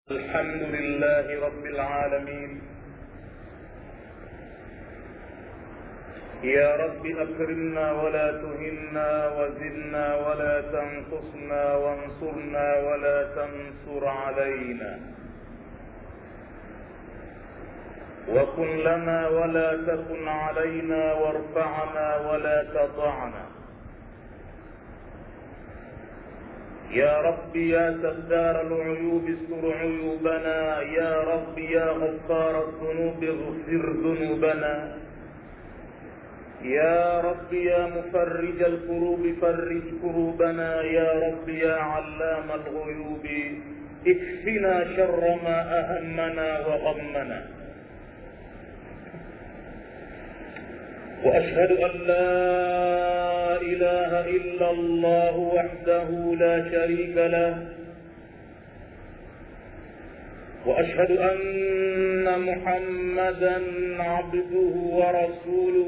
الحمد لله رب العالمين يا رب أكرمنا ولا تهنا وزدنا ولا تنقصنا وانصرنا ولا تنصر علينا وكن لنا ولا تكن علينا وارفعنا ولا تضعنا يا رب يا سدار العيوب استر عيوبنا يا رب يا غفار الذنوب اغفر ذنوبنا يا رب يا مفرج الكروب فرج كروبنا يا رب يا علام الغيوب اكفنا شر ما أهمنا وغمنا وأشهد أن لا إله إلا الله وحده لا شريك له وأشهد أن محمدا عبده ورسوله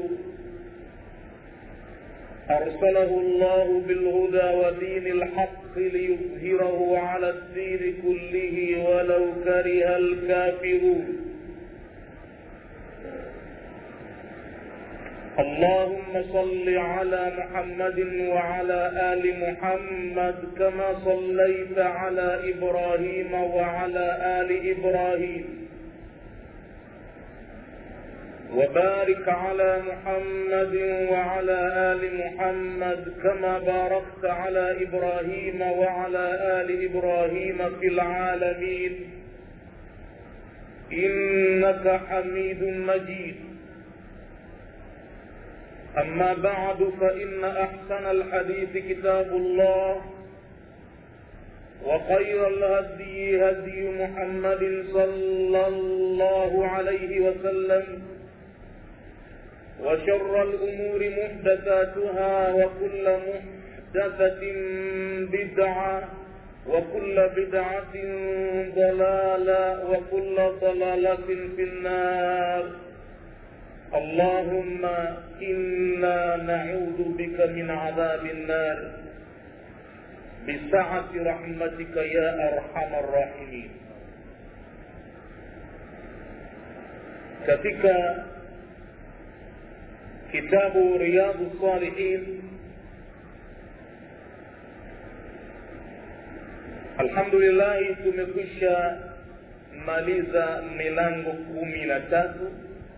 أرسله الله بالهدى ودين الحق ليظهره على الدين كله ولو كره الكافرون اللهم صل على محمد وعلى آل محمد كما صليت على إبراهيم وعلى آل إبراهيم وبارك على محمد وعلى آل محمد كما باركت على إبراهيم وعلى آل إبراهيم في العالمين إنك حميد مجيد أما بعد فإن أحسن الحديث كتاب الله وخير الهدي هدي محمد صلى الله عليه وسلم وشر الأمور محدثاتها وكل محدثة بدعة وكل بدعة ضلالة وكل ضلالة في النار اللهم إنا نعوذ بك من عذاب النار بسعة رحمتك يا أرحم الراحمين katika kitabu riyadu salihin alhamdulillahi tumekwisha maliza milango kumi na tatu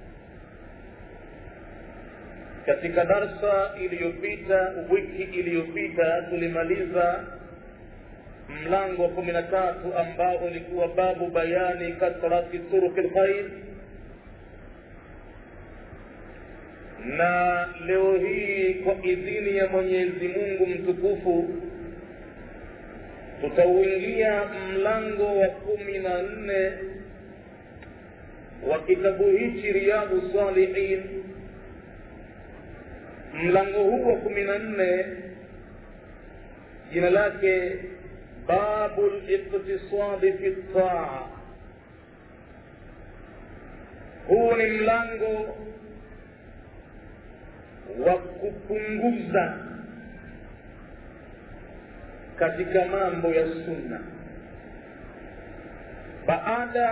katika darsa iliyopita wiki iliyopita tulimaliza mlango wa kumi na tatu ambao ulikuwa babu bayani kathrati turuki lkhair na leo hii kwa idhini ya mwenyezi mungu mtukufu tutauingia mlango wa kumi na nne wa kitabu hichi riyadhu salihin mlango huu wa kumi na nne jina lake babu liqtisadi fi taa huu ni mlango wa kupunguza katika mambo ya sunna baada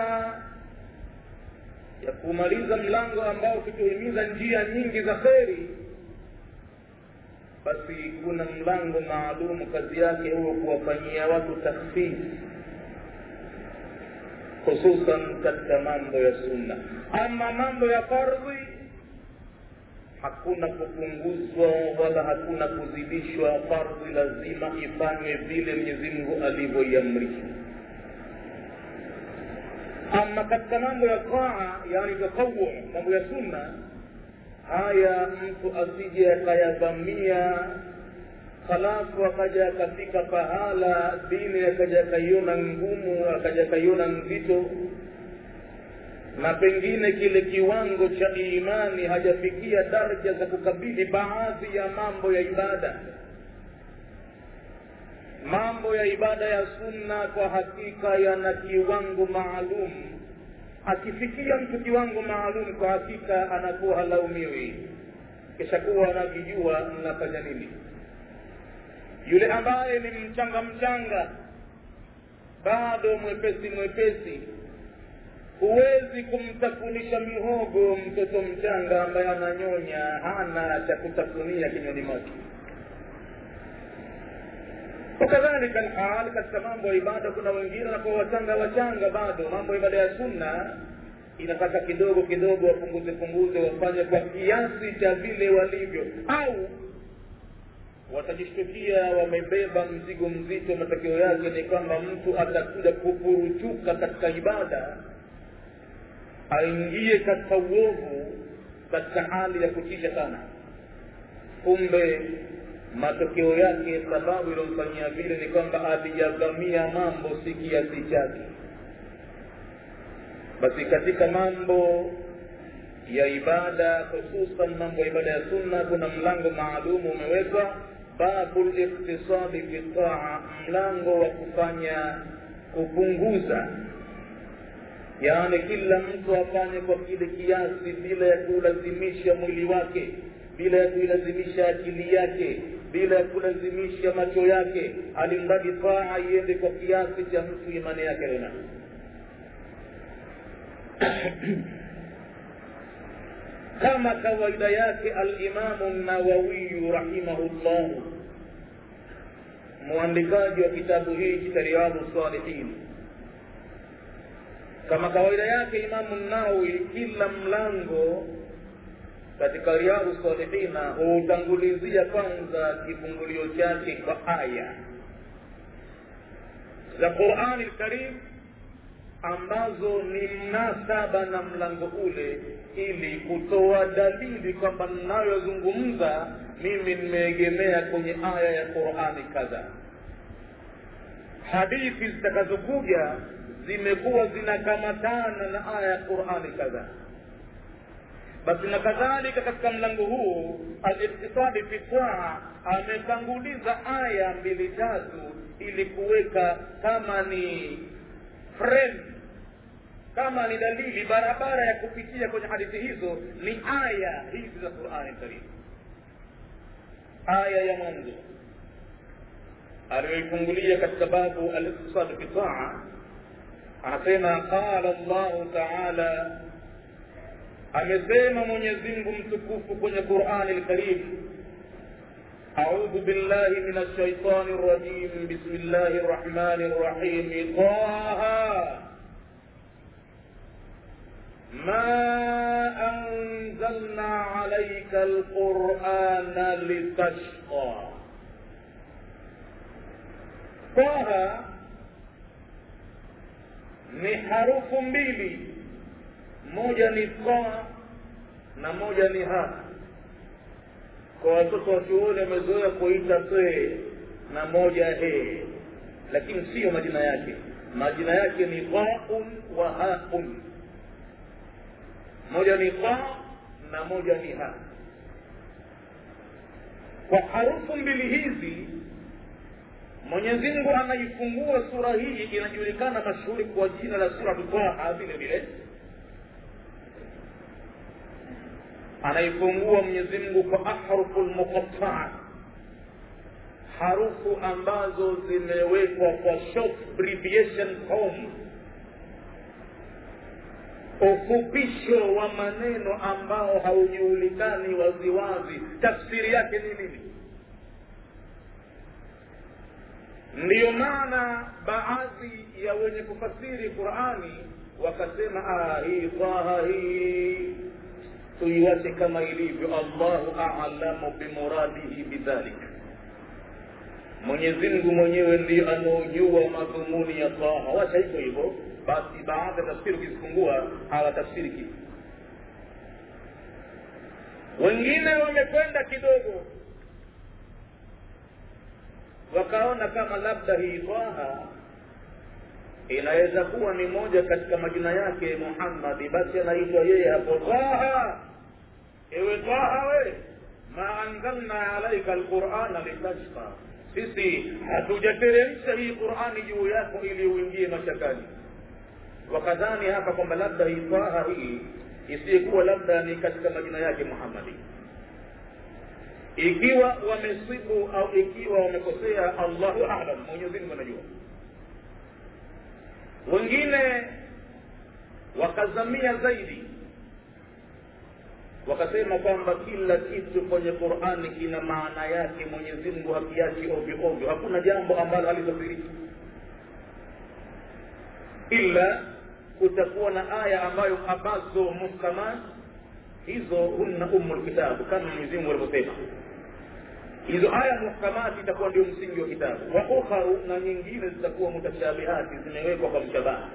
ya kumaliza mlango ambao ukituhimiza njia nyingi za kheri basi kuna mlango maalum kazi yake huo kuwafanyia watu takhfifi hususan katika mambo ya sunna ama mambo ya fardhi hakuna kupunguzwa wala hakuna kuzidishwa fardhi lazima ifanywe vile mwenyezi mungu alivyoiamrisha ama katika mambo ya taa yani tatawu mambo ya sunna haya mtu asije akayavamia halafu akaja akafika pahala dini akaja akaiona ngumu akaja akaiona nzito na pengine kile kiwango cha imani hajafikia daraja za kukabili baadhi ya mambo ya ibada mambo ya ibada ya sunna kwa hakika yana kiwango maalum akifikia mtu kiwango maalum kwa hakika anakuwa halaumiwi kisha kuwa anakijua mnafanya nini yule ambaye ni mchanga mchanga bado mwepesi mwepesi huwezi kumtafunisha mihogo mtoto mchanga ambaye ananyonya hana cha kutafunia kinywani mwake wakadhalika lhal katika mambo ya ibada kuna wengine wanakuwa wachanga wachanga bado mambo ya ibada ya sunna inataka kidogo kidogo wapunguze punguze wafanye kwa kiasi cha vile walivyo au watajishtukia wamebeba mzigo mzito matokeo yake ni kwamba mtu atakuja kupuruchuka katika ibada aingie katika uovu katika hali ya kutisha sana kumbe matokeo yake sababu iliyomfanyia vile ni kwamba alijavamia mambo si kiasi chake basi katika mambo ya ibada hususan mambo ya ibada ya sunna kuna mlango maalumu umewekwa babu liktisadi fi taa mlango wa kufanya kupunguza yaani kila mtu afanye kwa kile kiasi bila ya kulazimisha mwili wake bila ya kuilazimisha akili yake bila ya kulazimisha macho yake alimradi taa iende kwa kiasi cha mtu imani yake lena kama kawaida yake alimamu nawawiyu rahimahullahu mwandikaji wa kitabu hiki cha riyadhu salihin kama kawaida yake imamu nawawi kila mlango katika riyadhu salihina huutangulizia kwanza kifungulio chake kwa aya za qurani lkarim ambazo ni mnasaba na mlango ule ili kutoa dalili kwamba ninayozungumza mimi nimeegemea kwenye aya ya qurani kadha hadithi zitakazokuja zimekuwa zinakamatana na aya ya qurani kadhaa basi na kadhalika katika mlango huu aliktisadi fi taa ametanguliza aya mbili tatu ili kuweka kama ni frame kama ni dalili barabara ya kupitia kwenye hadithi hizo ni aya hizi za qurani karim aya ya mwanzo aliyoifungulia katika babu aliktisadi fi taa anasema qala llahu taala amesema mwenyezi mungu mtukufu kwenye qurani lkarim أعوذ بالله من الشيطان الرجيم بسم الله الرحمن الرحيم طه ما أنزلنا عليك القرآن لتشقى طه ni harufu mbili moja ni ta na moja ni ha kwa watoto wa chuoni wamezoea kuita te na moja he lakini siyo majina yake majina yake ni taun wa haun moja ni ta na moja ni ha kwa harufu mbili hizi mwenyezi mungu anaifungua sura hii inajulikana mashuhuri kwa jina la suratu taha vile vile anaifungua mwenyezi mungu kwa ahrufu lmuqataa harufu ambazo zimewekwa kwa short abbreviation form ufupisho wa maneno ambao haujulikani waziwazi tafsiri yake ni nini ndiyo maana baadhi ya wenye kufasiri qurani wakasema ah, hii taha hii tuiwache kama ilivyo allahu alamu bimuradihi bidhalik mwenyezi mungu mwenyewe ndiye anaojua madhumuni ya taha wacha hivyo hivyo basi baadhi ya tafsiri ukizifungua hawatafsiri kitu wengine wamekwenda kidogo wakaona kama labda hii taha inaweza kuwa ni moja katika majina yake muhammadi basi anaitwa yeye hapo taha ewe taha we ma anzalna alaika alqurana litashqa sisi hatujateremsha hii qurani juu yako ili uingie mashakani wakadhani hapa kwamba labda hii taha hii isiyekuwa labda ni katika majina yake muhammadi ikiwa wamesibu au ikiwa wamekosea allahu alam mwenyezi mungu anajua wengine wakazamia zaidi wakasema kwamba kila kitu kwenye qurani kina maana yake mwenyezi mungu hakiachi ovyo ovyo hakuna jambo ambalo halitafsiriki ila kutakuwa na aya ambayo ambazo muhkamat hizo hunna umu lkitabu kama mwenyezi mungu alivyosema hizo aya muhkamati itakuwa ndio msingi wa kitabu wa ukharu na nyingine zitakuwa mutashabihati zimewekwa kwa mshabaha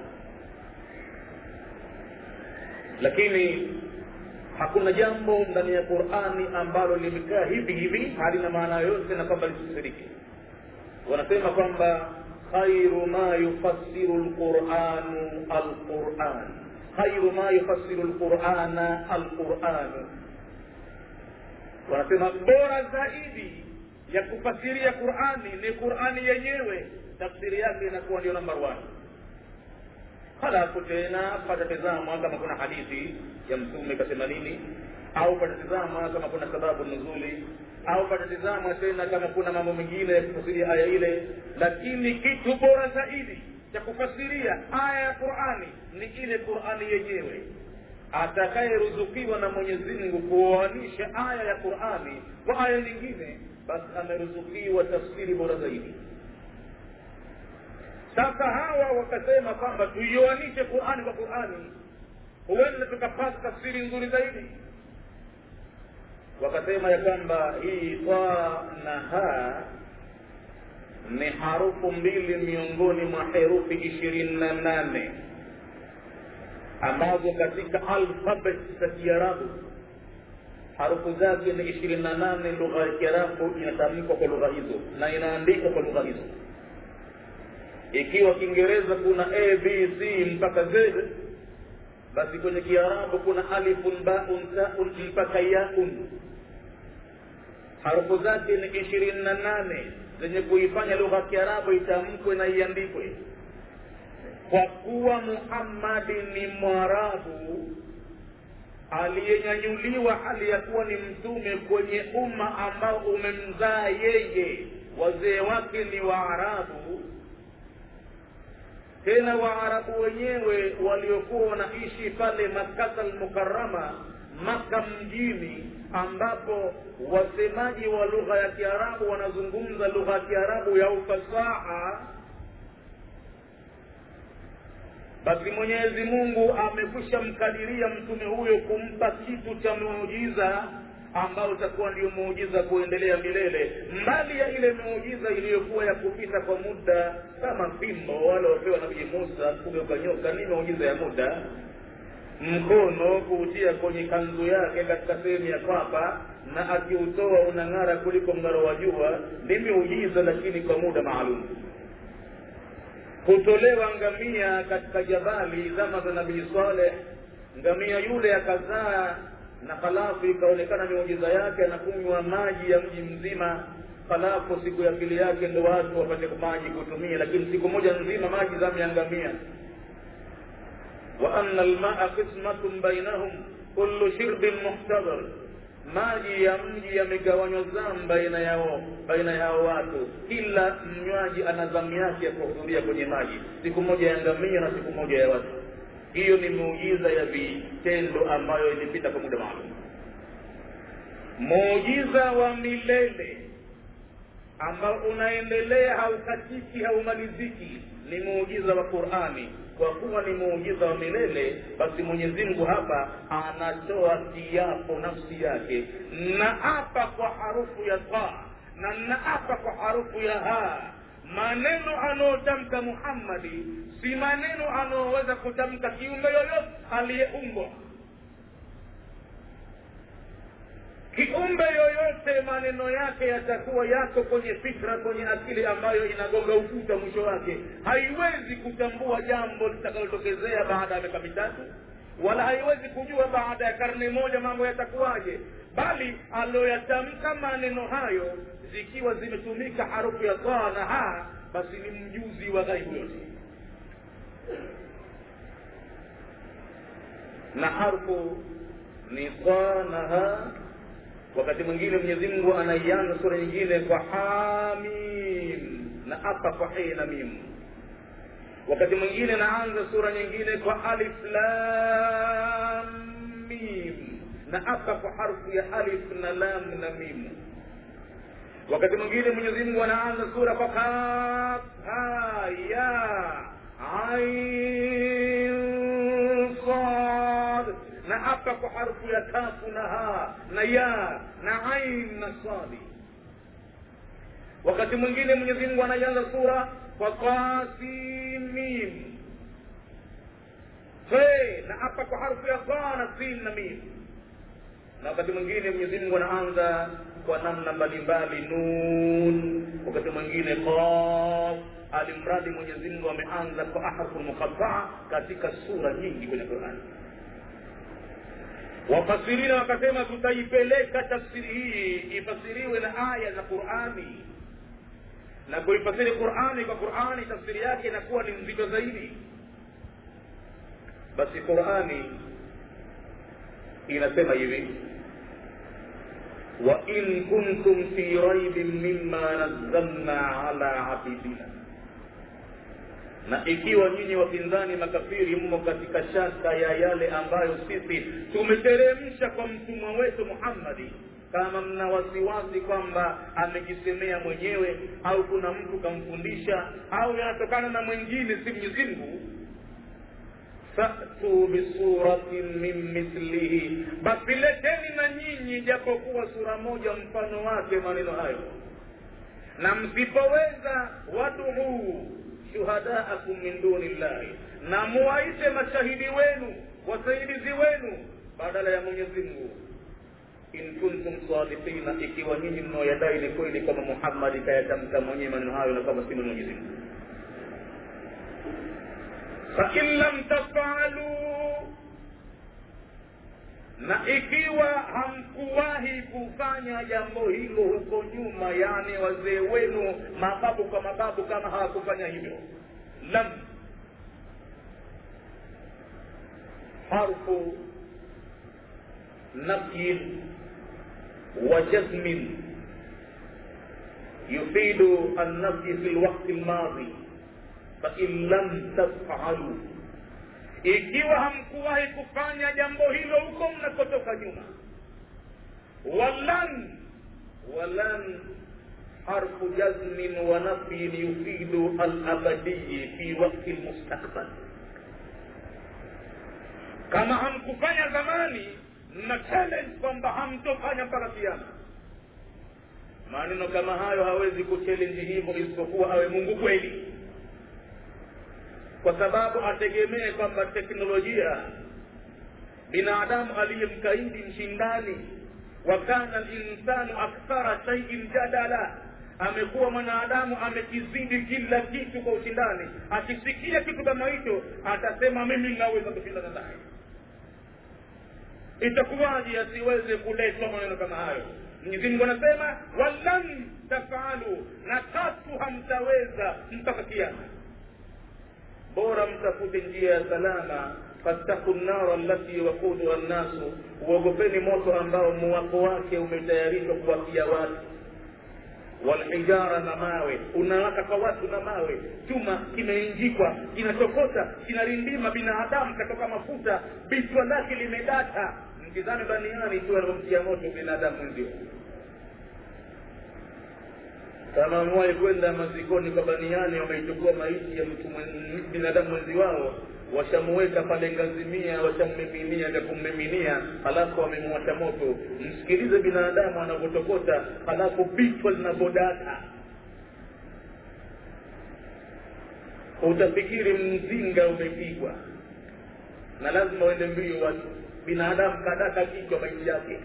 lakini hakuna jambo ndani ya qurani ambalo limekaa hivi hivi halina maana yoyote na kwamba lisifsirike wanasema kwamba khairu ma yufassiru lquranu alquran khairu ma yufassiru lqurana alquranu wanasema bora zaidi ya kufasiria qurani ni qurani yenyewe tafsiri yake inakuwa ndio namba one halafu tena patatizamwa kama kuna hadithi ya mtume kasema nini au patatizamwa kama kuna sababu nuzuli au patatizamwa tena kama kuna mambo mengine ya kufasiria aya ile lakini kitu bora zaidi cha kufasiria aya ya qurani ni ile qurani yenyewe atakayeruzukiwa na mwenyezi mungu kuoanisha aya ya qurani kwa aya nyingine basi ameruzukiwa tafsiri bora zaidi sasa hawa wakasema kwamba tuioanishe qurani kwa qurani huenda tukapata tafsiri nzuri zaidi wakasema ya kwamba hii ta na ha ni harufu mbili miongoni mwa herufi ishirini na nane ambazo katika alfabet za kiarabu harufu zake ni ishirini na nane lugha ya kiarabu inatamkwa kwa lugha hizo na inaandikwa kwa lugha hizo ikiwa kiingereza kuna a b c mpaka z basi kwenye kiarabu kuna alifun baun taun mpaka yaun harufu zake ni ishirini na nane zenye kuifanya lugha ya kiarabu itamkwe na iandikwe kwa kuwa muhammadi ni mwarabu aliyenyanyuliwa hali ya kuwa ni mtume kwenye umma ambao umemzaa yeye wazee wake ni waarabu tena waarabu wenyewe waliokuwa wanaishi pale makata almukarama maka mjini ambapo wasemaji wa lugha ya kiarabu wanazungumza lugha ya kiarabu ya ufasaha basi mwenyezi mungu amekwisha mkadiria mtume huyo kumpa kitu cha muujiza ambao utakuwa ndio muujiza kuendelea milele mbali ya ile muujiza iliyokuwa ya kupita kwa muda kama fimbo wale wapewa nabii musa kugeuka nyoka ni muujiza ya muda mkono kuutia kwenye kanzu yake katika sehemu ya kwapa na akiutoa unang'ara kuliko mng'aro wa jua ni miujiza lakini kwa muda maalum kutolewa ngamia katika jabali zama za nabii saleh ngamia yule akazaa na halafu ikaonekana miujiza yake anakunywa maji ya mji mzima halafu siku ya pili yake ndo watu wapate maji kutumia lakini siku moja nzima maji zameangamia wa anna almaa qismatun bainahum kullu shirbin muhtadar maji ya mji yamegawanywa zamu baina yao baina yao watu kila mnywaji ana zamu yake ya kuhudhuria kwenye maji siku moja ya ngamia na siku moja ya watu hiyo ni muujiza ya vitendo ambayo ilipita kwa muda maalum muujiza wa milele ambao unaendelea haukatiki haumaliziki ni muujiza wa qurani kwa kuwa ni muujiza wa milele basi mwenyezi mungu hapa anatoa kiapo nafsi yake na apa kwa harufu ya ta na naapa kwa harufu ya ha maneno anayotamka muhammadi si maneno anayoweza kutamka kiumbe yoyote aliyeumbwa kiumbe yoyote maneno yake yatakuwa yako kwenye fikra kwenye akili ambayo inagonga ukuta mwisho wake haiwezi kutambua jambo litakalotokezea baada ya miaka mitatu wala haiwezi kujua baada ya karne moja mambo yatakuwaje bali aloyatamka maneno hayo zikiwa zimetumika harufu ya taa na ha basi ni mjuzi wa ghaibu yote na harfu ni taa na ha wakati mwingine mwenyezi mungu anaianza sura nyingine kwa hamim na apa kwa hei na mim wakati mwingine naanza sura nyingine kwa alif lam mim na hapa kwa harfu ya alif na lam na mim wakati mwingine mwenyezi mungu anaanza sura kwa kaf ha ya ain sad na hapa kwa harfu ya kafu na ha na ya na ain na sadi wakati mwingine mwenyezi mungu anaianza sura kwa qasimim fe na hapa kwa harfu ya qa na sin na mim na wakati mwingine mwenyezi mungu anaanza kwa namna mbalimbali nun wakati mwingine qaf alimradi mwenyezi mungu ameanza kwa ahrufu mukhataa katika sura nyingi kwenye qurani wafasirina wakasema tutaipeleka tafsiri hii ifasiriwe na aya za qurani na kuifasiri qurani kwa qurani tafsiri yake inakuwa ni mzito zaidi basi qurani inasema hivi وإن كنتم في ريب مما نزلنا على عبيدنا na ikiwa nyinyi wapinzani makafiri mmo katika shaka ya yale ambayo sisi tumeteremsha kwa mtumwa wetu muhammadi kama mna wasiwasi kwamba amejisemea mwenyewe au kuna mtu kamfundisha au yanatokana na mwingine si mwenyezi mungu fatu bisuratin min mithlihi basi leteni na nyinyi japokuwa sura moja mfano wake maneno hayo na msipoweza waduu shuhadaakum min duni llahi na muwaite mashahidi wenu wasaidizi wenu badala ya mwenyezi mungu in kuntum sadiqina ikiwa nyinyi mnaoyadai ni kweli kama muhammadi kayatamka mwenyewe maneno hayo na kama si mwenyezi mungu fain lam tafalu na ikiwa hamkuwahi kufanya jambo hilo huko nyuma yani wazee wenu mababu kwa mababu kama hawakufanya hivyo lam harfu nafyin wa jazmin yufidu annafyi fi lwakti lmadhi fain lam tafalu ikiwa hamkuwahi kufanya jambo hilo huko mnakotoka nyuma walan walan harfu jazmin wa nafyin yufidu alabadiyi fi wakti lmustakbal kama hamkufanya zamani mna challenge kwamba hamtofanya mpaka kiama maneno kama hayo hawezi kuchallenge hivyo isipokuwa awe mungu kweli kwa sababu ategemee kwamba teknolojia binadamu aliyemkaidi mshindani wa kana linsanu akthara shaiin jadala amekuwa mwanadamu amekizidi kila kitu kwa ushindani akisikia kitu kama hicho atasema mimi naweza kushindana naye itakuwaje asiweze kuletwa maneno kama hayo mwenyezi mungu anasema walan tafalu na tatu hamtaweza mpaka kiama bora mtafute njia ya salama fattaku nnara allati wakuduha nnasu uogopeni moto ambao muwako wake umetayarishwa kuwakia watu walhijara na mawe unawaka kwa watu na mawe chuma kimeinjikwa kinatokota kinarindima binadamu katoka mafuta bichwa lake limedata mtizame baniani tu anavyomtia moto binadamu mwenzio kama wamewahi kwenda mazikoni kwa baniani wameichukua maiti ya mtu binadamu mwenzi wao washamuweka pale ngazimia washammiminia vya kummiminia halafu wamemwasha moto msikilize binadamu anavyotokota halafu bichwa linavyodata utafikiri mzinga umepigwa na lazima uende mbio watu binadamu kadaka kichwa maiti yake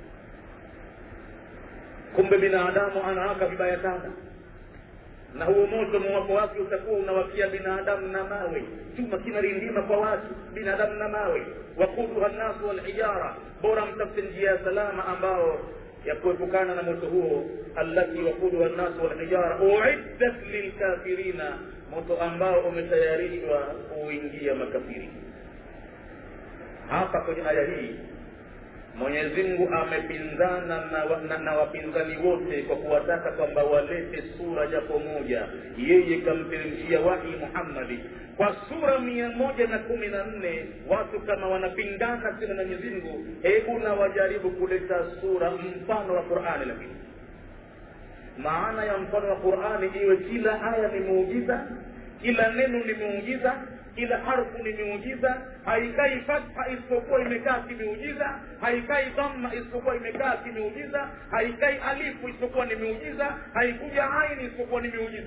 kumbe binadamu anawaka vibaya sana na huo moto mwako wake utakuwa unawakia binadamu na mawe chuma kinarindima kwa watu binadamu na mawe wakuduha nnasu walhijara bora mtafute njia ya salama ambao ya kuepukana na moto huo allati wakuduha nnasu walhijara uiddat lilkafirina moto ambao umetayarishwa kuingia makafiri hapa kwenye aya hii mwenyezi mungu amepinzana na, wa- na, na wapinzani wote kwa kuwataka kwamba walete sura japo moja yeye kamteremshia wahi muhammadi kwa sura mia moja na kumi na nne watu kama wanapingana tena na mwenyezi mungu hebu na wajaribu kuleta sura mfano wa qurani lakini maana ya mfano wa qurani iwe kila aya ni muujiza kila neno ni muujiza kila harfu ni miujiza haikai fatha isipokuwa imekaa kimeujiza haikai dhamma isipokuwa imekaa kimeujiza haikai alifu isipokuwa ni miujiza haikuja aini isipokuwa ni miujiza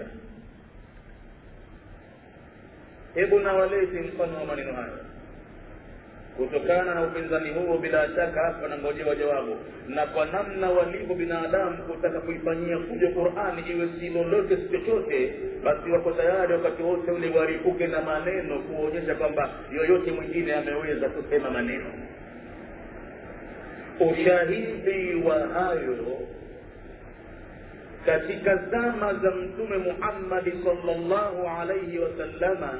hebu na walete mfano wa maneno hayo kutokana na upinzani huo bila shaka hapa nangojewa jawabu na kwa namna walivyo binadamu kutaka kuifanyia kuja qurani iwe si lolote si chochote basi wako tayari wakati wote ule waripuke na maneno kuonyesha kwamba yoyote mwingine ameweza kusema maneno ushahidi wa hayo katika zama za mtume muhammadi salllahu alaihi wasallama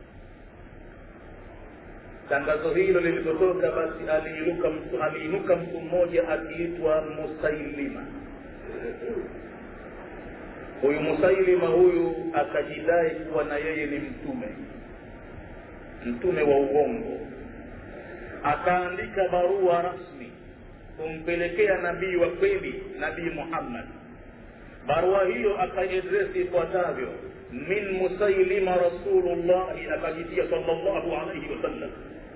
tangazo hilo lilipotoka basi aliinuka mtu aliinuka mtu mmoja akiitwa musailima huyu musailima huyu akajidai kuwa na yeye ni mtume mtume wa uongo akaandika barua rasmi kumpelekea nabii wa kweli nabii muhammad barua hiyo akaedresi ifuatavyo min musailima rasulullahi akajitia salllahu alaihi wasallam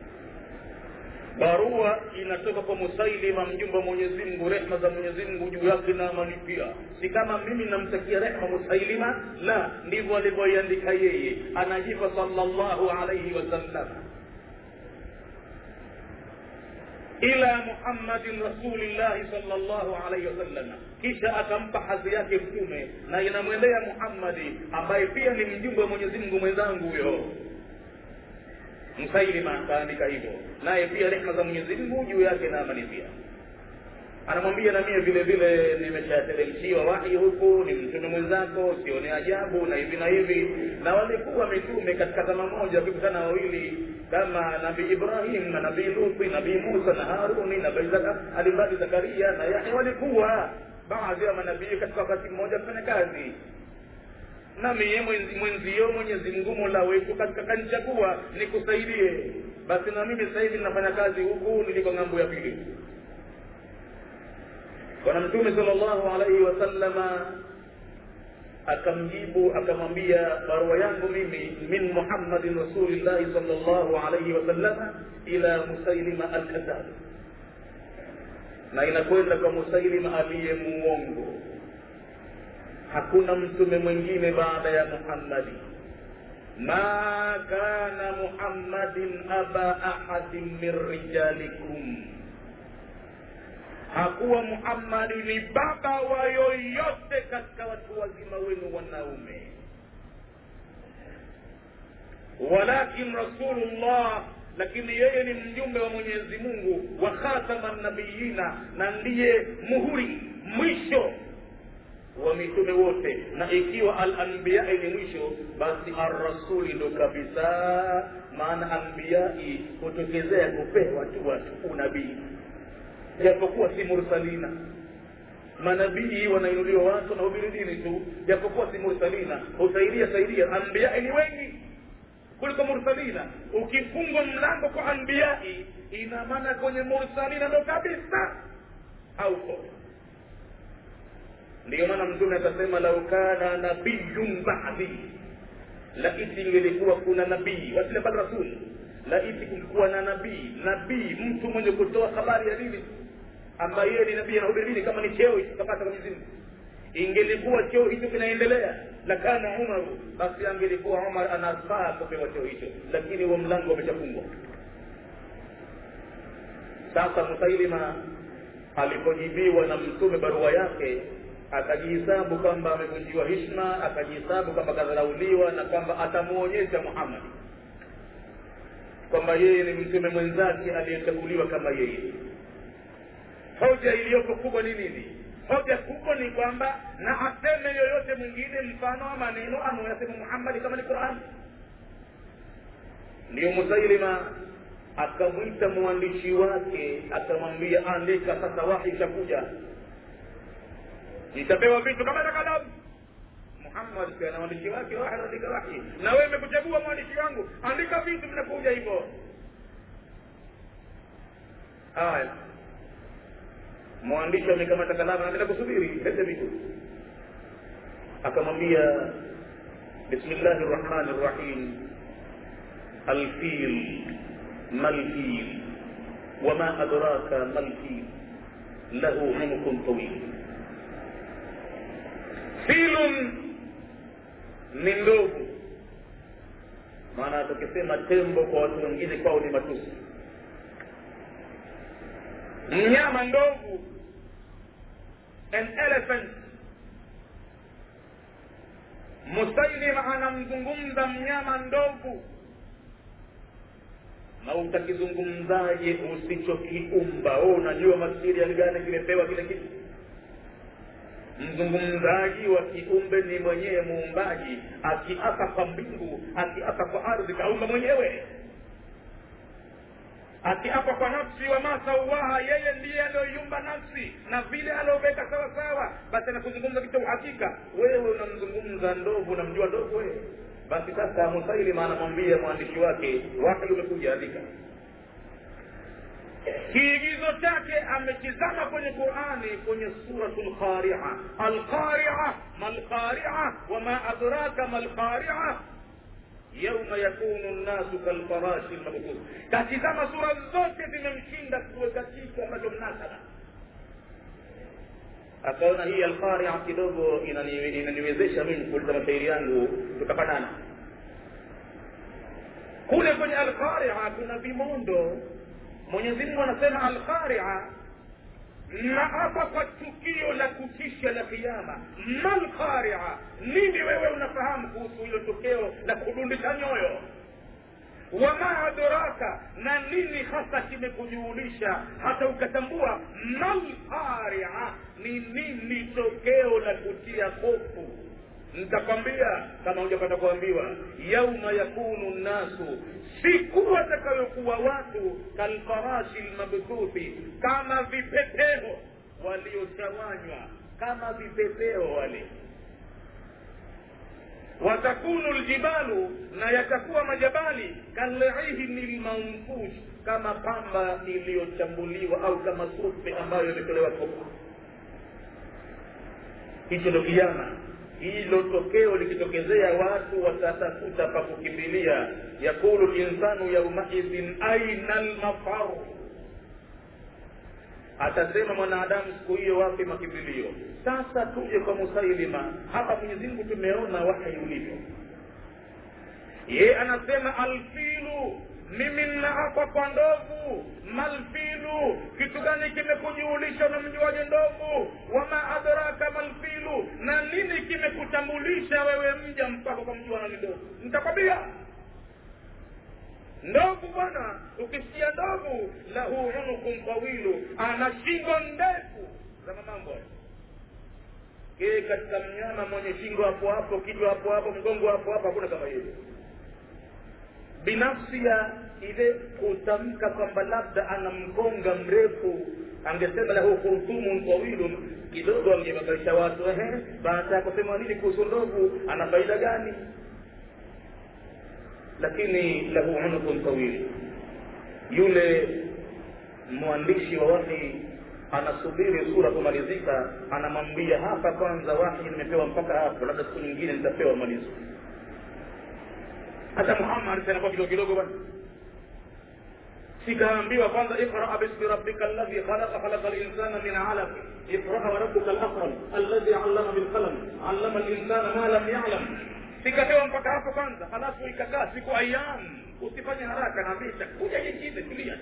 barua inatoka kwa musailima mjumbe wa mwenyezi mungu rehma za mwenyezi mungu juu yake na amani pia si kama mimi namtakia rehma musailima la ndivyo alivyoiandika yeye anajipa salllahu alaihi wasallam ila muhammadin rasulillahi salllahu alaihi wasallam kisha akampa hadhi yake mtume na inamwendea muhammadi ambaye pia ni mjumbe wa mwenyezi mungu mwenzangu huyo msailima akaandika hivyo naye pia rehma za mwenyezi mungu juu yake na amani pia anamwambia na mie vile vile nimeshateremshiwa wahi huku ni mtume mwenzako sione ajabu na hivi na hivi na walikuwa mitume katika zama moja wakikutana wawili kama nabii ibrahim na nabii luthi nabii musa na haruni nabii alimbadi zakaria na yahya walikuwa baadhi ya manabii katika wakati mmoja kufanya kazi na mie mwenzi, mwenzio mwenyezi mungu mola wetu katika kanichagua nikusaidie basi na mimi sasa hivi ninafanya kazi huku niliko ng'ambo ya pili bwana mtume salllahu alaihi wasallama akamjibu akamwambia barua yangu mimi min muhammadin rasulillahi salllahu alaihi wasallama ila musailima alkadhab na inakwenda kwa musailima aliye muongo hakuna mtume mwingine baada ya muhammadi ma kana muhammadin aba ahadin min rijalikum hakuwa muhammadi ni baba wa yoyote katika watu wazima wenu wanaume walakin rasulullah lakini yeye ni mjumbe wa mwenyezi mungu wa khatama nabiyina na ndiye muhuri mwisho wa mitume wote na ikiwa alanbiyai ni mwisho basi arrasuli ndo kabisa maana anbiyai hutokezea kupewa tu watu unabii japokuwa si mursalina manabii wanainuliwa watu na hubiri dini tu japokuwa si mursalina husaidia saidia anbiyai ni wengi kuliko mursalina ukifungwa mlango kwa anbiyai ina maana kwenye mursalina ndo kabisa hauko ndiyo maana mtume akasema lau kana nabiyun badi laiti ingelikuwa kuna nabii wasile bal rasul laiti kulikuwa na nabii nabii mtu mwenye kutoa habari ya dini ambaye yeye ni nabii anahubiri dini kama ni cheo hicho kapata kwa Mwenyezi Mungu ingelikuwa cheo hicho kinaendelea lakana umaru basi angelikuwa umar anafaa kupewa cheo hicho lakini huo mlango umeshafungwa sasa musailima alipojibiwa na mtume barua yake akajihisabu kwamba amevunjiwa hishma akajihisabu kwamba kadharauliwa na kwamba atamuonyesha muhammadi kwamba yeye ni mtume mwenzake aliyechaguliwa kama yeye hoja iliyoko kubwa ni nini hoja kubwa ni kwamba na aseme yoyote mwingine mfano wa maneno anayoyasema muhammadi kama ni qurani ndiyo musailima akamwita mwandishi wake akamwambia andika sasa wahi ishakuja nitapewa vitu kama na kalamu muhammad pia na mwandishi wake wahi anaandika wahi na wewe imekuchagua mwandishi wangu andika vitu vinakuja hivyo haya mwandishi amekamata kalamu anaenda kusubiri lete vitu akamwambia bismillahi rrahmani rrahim alfil malfil wama adraka malfil lahu unukun tawil filun ni ndovu maana tukisema tembo kwa watu wengine kwao ni matusi mnyama ndovu an elephant musailima anamzungumza mnyama ndovu na utakizungumzaje usichokiumba we unajua material gani kimepewa kile kitu mzungumzaji wa kiumbe ni mwenyewe muumbaji akiapa kwa mbingu akiapa kwa ardhi kaumba mwenyewe akiapa kwa nafsi wa masauaha yeye ndiye aliyoiumba nafsi na vile alioweka sawa sawa basi anakuzungumza kitu uhakika wewe unamzungumza ndovu unamjua ndovu wewe basi sasa musailima anamwambia mwandishi wake wahi umekuja andika kiigizo chake amekizama kwenye qurani kwenye suratu lqaria alqaria malqaria wama adraka malqaria yauma yakunu nnasu kalfarashi lmabthus katizama sura zote zimemshinda kuweka kitu ambacho mnasaba akaona hii alqaria kidogo inani- inaniwezesha mimi kuuliza mashairi yangu tutafanana kule kwenye alqaria kuna vimondo mwenyezi mungu anasema alqaria na hapa kwa tukio la kutisha la kiama malqaria nini wewe unafahamu kuhusu hilo tokeo la kudundisha nyoyo wama adraka na nini hasa kimekujuulisha hata ukatambua malqaria ni nini tokeo la kutia hofu nitakwambia kama hujapata kuambiwa yauma yakunu nnasu siku watakayokuwa watu kalfarashi lmabthuthi kama vipepeo waliotawanywa kama vipepeo wale watakunu ljibalu na yatakuwa majabali kalihni lmanfush kama pamba iliyochambuliwa au kama sufe ambayo imetolewa kopa hicho ndo kiama hilo tokeo likitokezea watu watatafuta pa kukimbilia yakulu linsanu yaumaidhin aina lmafaru atasema mwanadamu siku hiyo wapi makimbilio sasa tuje kwa musailima hapa mwenyezi mungu tumeona wahi ulivyo ye anasema alfilu mimi nnaapa kwa ndovu malfilu kitu gani kimekujuulisha unamjuaje ndovu wama adraka malfilu na nini kimekutambulisha wewe mja mpaka ukamjua nani ndovu nitakwambia ndovu bwana ukisikia ndovu lahu unukun tawilu ana shingo ndefu za mamambo yeye katika mnyama mwenye shingo hapo hapo kichwa hapo hapo mgongo hapo hapo hakuna kama hiyo binafsi ya ile kutamka kwamba labda ana mkonga mrefu angesema lahu khurtumun tawilun kidogo angebakaisha watu ehe baada ya kusema nini kuhusu ndovu ana faida gani lakini lahu unukun tawil yule mwandishi wa wahi anasubiri sura kumalizika anamwambia hapa kwanza wahi nimepewa mpaka hapo labda siku nyingine nitapewa malizo hata muhammad anakuwa kidogo kidogo bwana sikaambiwa kwanza iqra bismi rabbika alladhi khalaqa khalaqa linsana min alaq iqra wa rabbuka alakram alladhi allama bilqalam allama linsana ma lam yalam sikapewa mpaka hapo kwanza halafu ikakaa siku ayam usifanye haraka na vita kuja nyingine tulia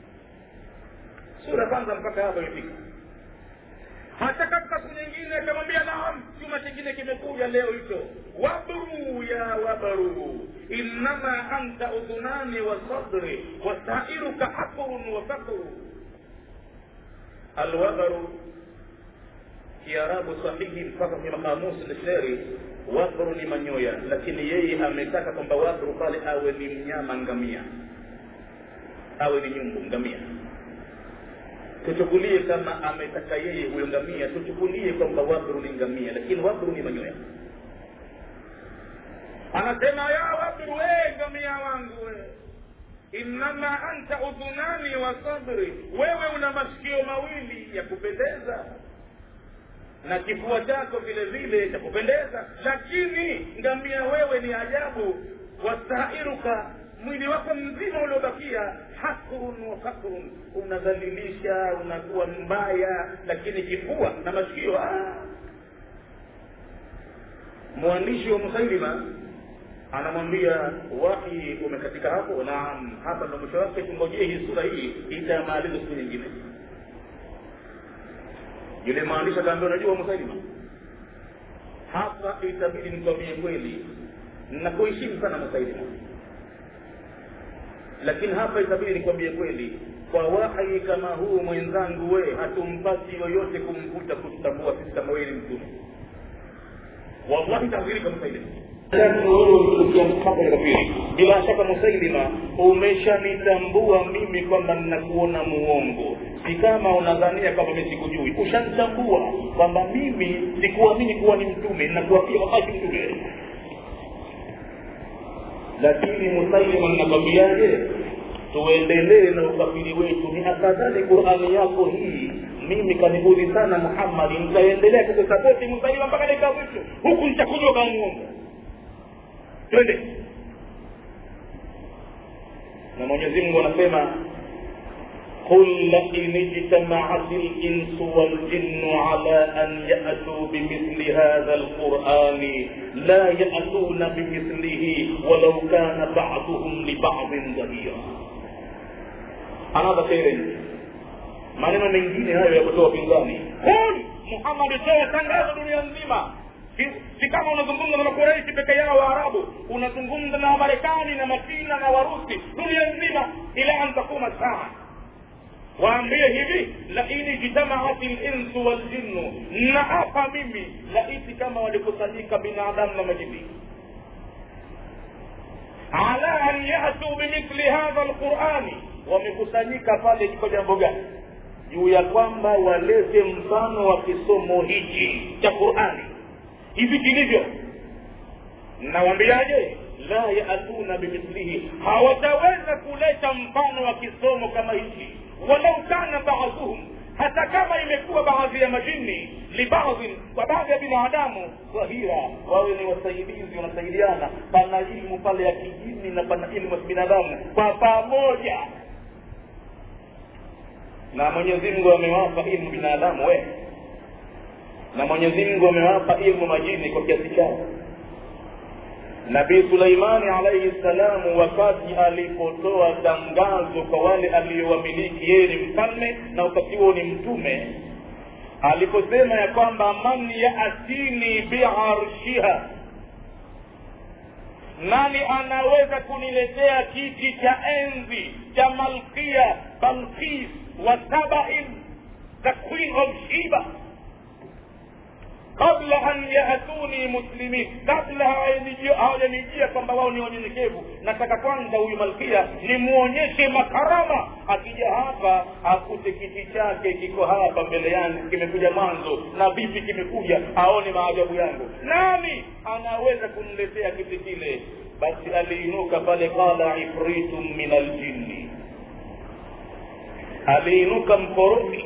sura kwanza mpaka hapo imefika hata katika siku nyingine akamwambia naam chuma kingine kimekuja leo hicho wabru ya wabru innama anta udhunani wa sadri wasairuka habrun wa fakru alwabaru kiarabu sahihi mpaka kwenye makamusi lisheri wabru ni manyoya lakini yeye ametaka kwamba wabru pale awe ni mnyama ngamia awe ni nyumbu ngamia tuchukulie kama ametaka yeye huyo ngamia tuchukulie kwamba wabru ni ngamia lakini wabru ni manyoya anasema ya wabru we ngamia wangu we innama anta udhunani wa sadri wewe una masikio mawili ya kupendeza na kifua chako vile vile cha kupendeza lakini ngamia wewe ni ajabu wastairuka mwili wako mzima uliobakia hakrun wa fakrun unadhalilisha unakuwa mbaya lakini kifua na masikio ah. mwandishi wa musailima anamwambia wahi umekatika hapo naam hapa ndo mwisho wake tungojee hii sura hii itamaliza siku nyingine yule maandishi akaambia unajua musailima hapa itabidi nikwambie kweli nakuheshimu sana musailima lakini hapa itabidi nikwambie kweli kwa wahi kama huu mwenzangu we hatumpati yoyote kumvuta kututambua sisi kama wewe ni mtume wallahi tadhirika musailima bila shaka musailima umeshanitambua mimi kwamba ninakuona muongo si kama unadhania kwamba mi sikujui ushanitambua kwamba mimi sikuamini kuwa ni mtume nakuwa pia wakati mtume lakini musailima ninakwambiaje tuendelee na ukafiri wetu ni afadhali qurani yako hii mimi kanibudhi sana muhammadi nitaendelea kukusapoti musailima mpaka dakika mwisho huku nitakujua kama muongo twende na mwenyezi mungu anasema قل لئن اجتمعت الإنس والجن على أن يأتوا بمثل هذا القرآن لا يأتون بمثله ولو كان بعضهم لبعض ظهيرا another parent maneno mengine hayo ya kutoa pinzani kul muhammad toa tangazo dunia nzima si kama unazungumza na makureishi peke yao waarabu unazungumza na wamarekani na machina na warusi dunia nzima ila an takuma saa waambie hivi laini jitamaat linsu waljinnu naapa mimi laiti kama walikusanyika binadamu na majini ala an yatuu bimithli hadha lqurani wamekusanyika pale kwa jambo gani juu ya kwamba walete mfano wa kisomo hichi cha qurani hivi kilivyo nawambiaje la yatuna bimithlihi hawataweza kuleta mfano wa kisomo kama hichi walau kana baadhuhum hata kama imekuwa baadhi ya majini libadhin kwa baadhi ya binadamu dhahira wawe ni wasaidizi wanasaidiana pana ilmu pale ya kijini na pana ilmu ya kibinadamu kwa pamoja na mwenyezi mungu amewapa ilmu binadamu we na mwenyezi mungu amewapa ilmu majini kwa kiasi chao nabii suleimani alaihi ssalamu wakati alipotoa tangazo kwa wale aliyowamiliki yeye ni mfalme na wakati huo ni mtume aliposema ya kwamba man yatini biarshiha nani anaweza kuniletea kiti cha enzi cha malkia balkis wa sabain the queen of shiba kabla an yatuni muslimin kabla hawajanijia kwamba wao ni wanyenyekevu nataka kwanza huyu malkia nimwonyeshe makarama akija hapa akute kiti chake kiko hapa mbele yangu kimekuja mwanzo na vipi kimekuja aone maajabu yangu nani anaweza kuniletea kiti kile basi aliinuka pale qala ifritun min aljinni aliinuka mkorofi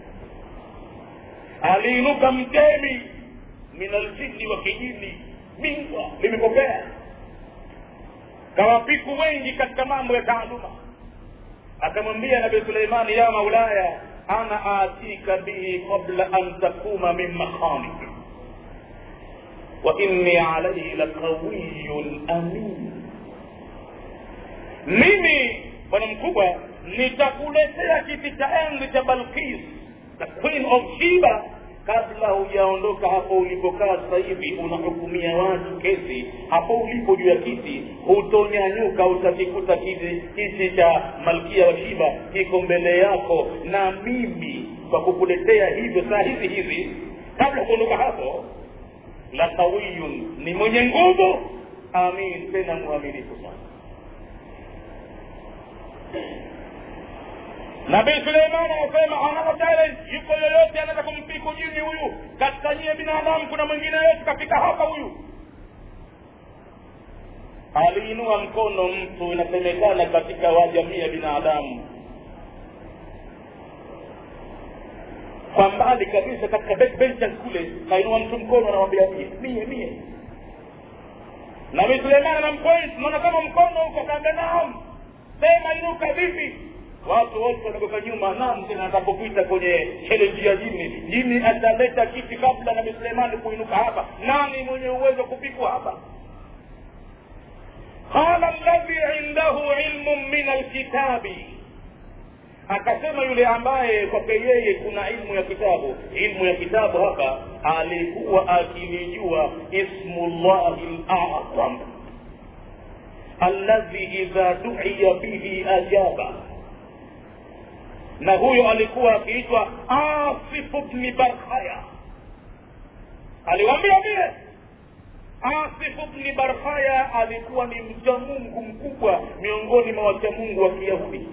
aliinuka mtemi min aljinni wa kijini bingwa limepokea kawapiku wengi katika mambo ya taaluma akamwambia nabii suleimani ya maulaya ana atika bihi qabla an takuma min makhamik wa inni alaihi laqawiyun amin mimi bwana mkubwa nitakuletea kiti cha enzi cha balkis the queen of shiba kabla hujaondoka hapo ulipokaa sasa hivi unahukumia watu kesi hapo ulipo juu ya kiti hutonyanyuka utakikuta kiti kiti cha malkia wa shiba kiko mbele yako na mimi kwa kukuletea hivyo saa hizi hizi kabla kuondoka hapo la qawiyun ni mwenye nguvu amin tena mwaminifu sana nabii suleiman anasema another challenge yuko yoyote anaweza kumpiku jini huyu katika nyie binadamu kuna mwingine yoyote kafika hapa huyu aliinua mkono mtu inasemekana katika wajamii ya binadamu kwa mbali kabisa katika backbenchers kule kainua mtu mkono anamwambia mie mie mie nabii suleiman anampoint naona kama mkono huko kaambia naam sema inuka vipi watu wote wanagoka nyuma naam tena atapopita kwenye challenge ya jini jini ataleta kiti kabla nabii suleimani kuinuka hapa nani mwenye uwezo kupikwa hapa qala alladhi indahu ilmun min alkitabi akasema yule ambaye kwake yeye kuna ilmu ya kitabu ilmu ya kitabu hapa alikuwa akilijua ismu llahi lazam alladhi idha duiya bihi ajaba na huyo alikuwa akiitwa asifu bni barhaya aliwambia vile asifu bni barhaya alikuwa ni mcha mungu mkubwa miongoni mwa wacha mungu wa kiyahudi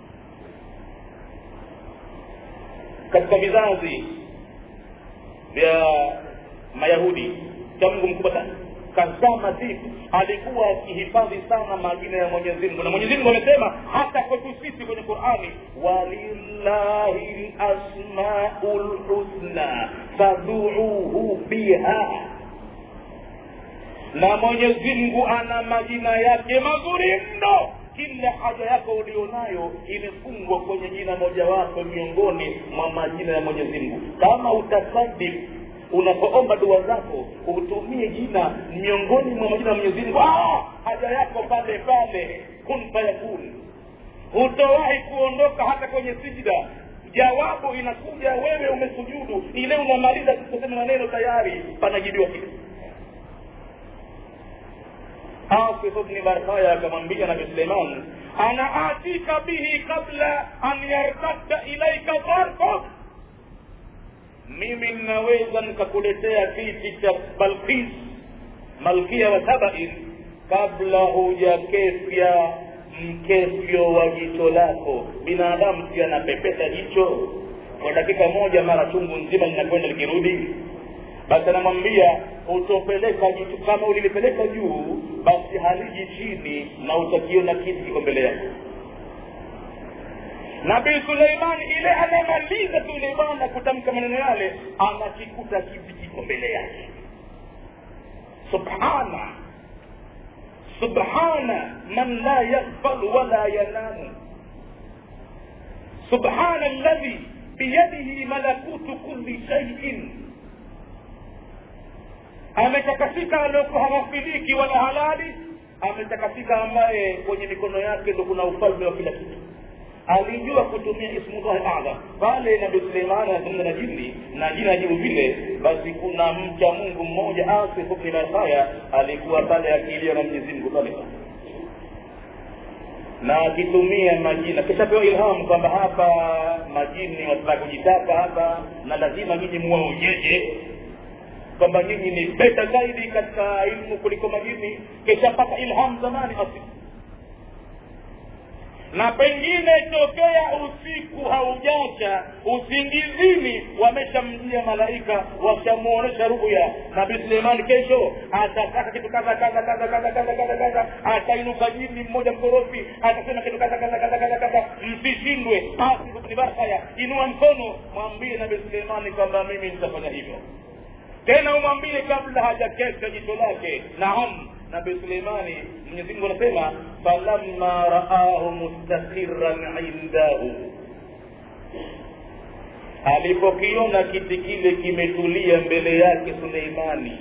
katika vizazi vya mayahudi cha mungu mkubwa sana kazama zipi alikuwa akihifadhi sana majina ya mwenyezi mungu na mwenyezi mungu amesema hata kwetu sisi kwenye qurani walillahi lasmau lhusna faduuhu biha na mwenyezi mungu ana majina yake mazuri mno kila haja yako ulionayo imefungwa kwenye jina mojawapo miongoni mwa majina ya mwenyezi mungu kama utasadif unapoomba dua zako utumie jina miongoni mwa majina ya mwenyezi mungu ah, haja yako pale pale kun fayakun hutowahi kuondoka hata kwenye sijida jawabu inakuja wewe umesujudu ile unamaliza kusema maneno tayari panajibiwa kitu asif bni barhaya akamwambia nabi suleiman ana atika bihi kabla an yartadda ilaika tarfuk mimi ninaweza nikakuletea kiti cha balkis malkia wa sabain kabla hujakefya mkefyo wa jicho lako binadamu pia anapepesa jicho kwa dakika moja mara chungu nzima linakwenda likirudi basi anamwambia utopeleka jicho kama ulilipeleka juu basi haliji chini na utakiona kiti kiko mbele yako nabii suleiman ile anayemaliza tu ile bwana kutamka maneno yale anakikuta kiti kiko mbele yake subhana subhana man la yakbal wala yanamu subhana alladhi biyadihi malakutu kulli shaiin ametakasika aliokuwa hawafiliki wala halali ametakasika ambaye kwenye mikono yake ndo kuna ufalme wa kila kitu alijua kutumia ismullahi adham pale nabi suleimani anazungumza na jini na jini ajibu vile basi kuna mcha mungu mmoja asifu bni masaya alikuwa pale akiiliwa na mwenyezi mungu pale na akitumia majina kishapewa ilhamu kwamba hapa majini wataka kujitaka hapa na lazima nyinyi muwaonyeje kwamba nyinyi ni beta zaidi katika ilmu kuliko majini kishapata ilhamu zamani asifu na pengine tokea usiku haujacha usingizini wameshamjia malaika washamuonesha ruya nabii suleimani kesho atataka kitu kadha kadha kadha kadha kadha kadha kadha atainuka jini mmoja mkorofi atasema kitu kadha kadha kadha kadha kadha msishindwe asibni barhaya inua mkono mwambie nabii suleimani kwamba mimi nitafanya hivyo tena umwambie kabla hajakesha jicho lake naam nabii suleimani mwenyezimungu anasema falamma raahu mustaqiran indahu alipokiona kiti kile kimetulia mbele yake suleimani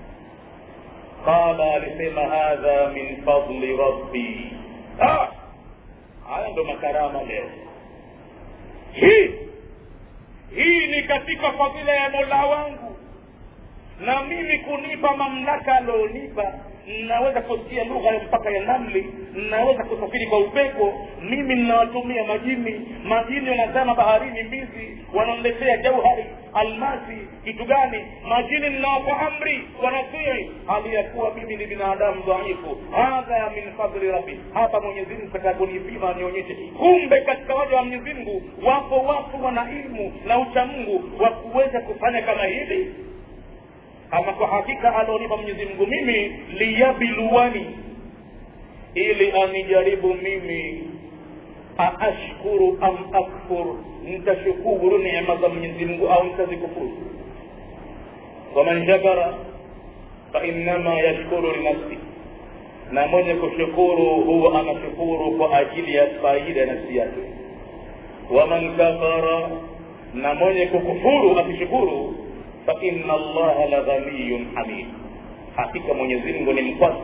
qala alisema hadha min fadli rabbi ah! haya ndo makarama leo hii hii ni katika fadhila ya mola wangu na mimi kunipa mamlaka alionipa naweza kusikia lugha ya mpaka ya namli naweza kusafiri kwa upepo mimi ninawatumia majini majini wanazama baharini mbizi wanaonletea jauhari almasi kitu gani majini ninawapa amri wanatii hali ya kuwa mimi ni binadamu dhaifu hadha min fadli rabbi hapa mwenyezi mungu katika kunipima nionyeshe kumbe katika waja wa mwenyezi mungu wapo watu wana ilmu na uchamungu wa kuweza kufanya kama hivi ama kwa hakika alionipa mwenyezi mungu mimi liyabiluwani ili anijaribu mimi aashkuru am akfur nitashukuru neema za mwenyezi mungu au nitazikufuru waman shakara fainama yashkuru linafsi na mwenye kushukuru huwa anashukuru kwa ajili ya faida ya nafsi yake waman kafara na mwenye kukufuru akishukuru faina allaha la ghaniyun hamid hakika mwenyezi mungu ni mkwasi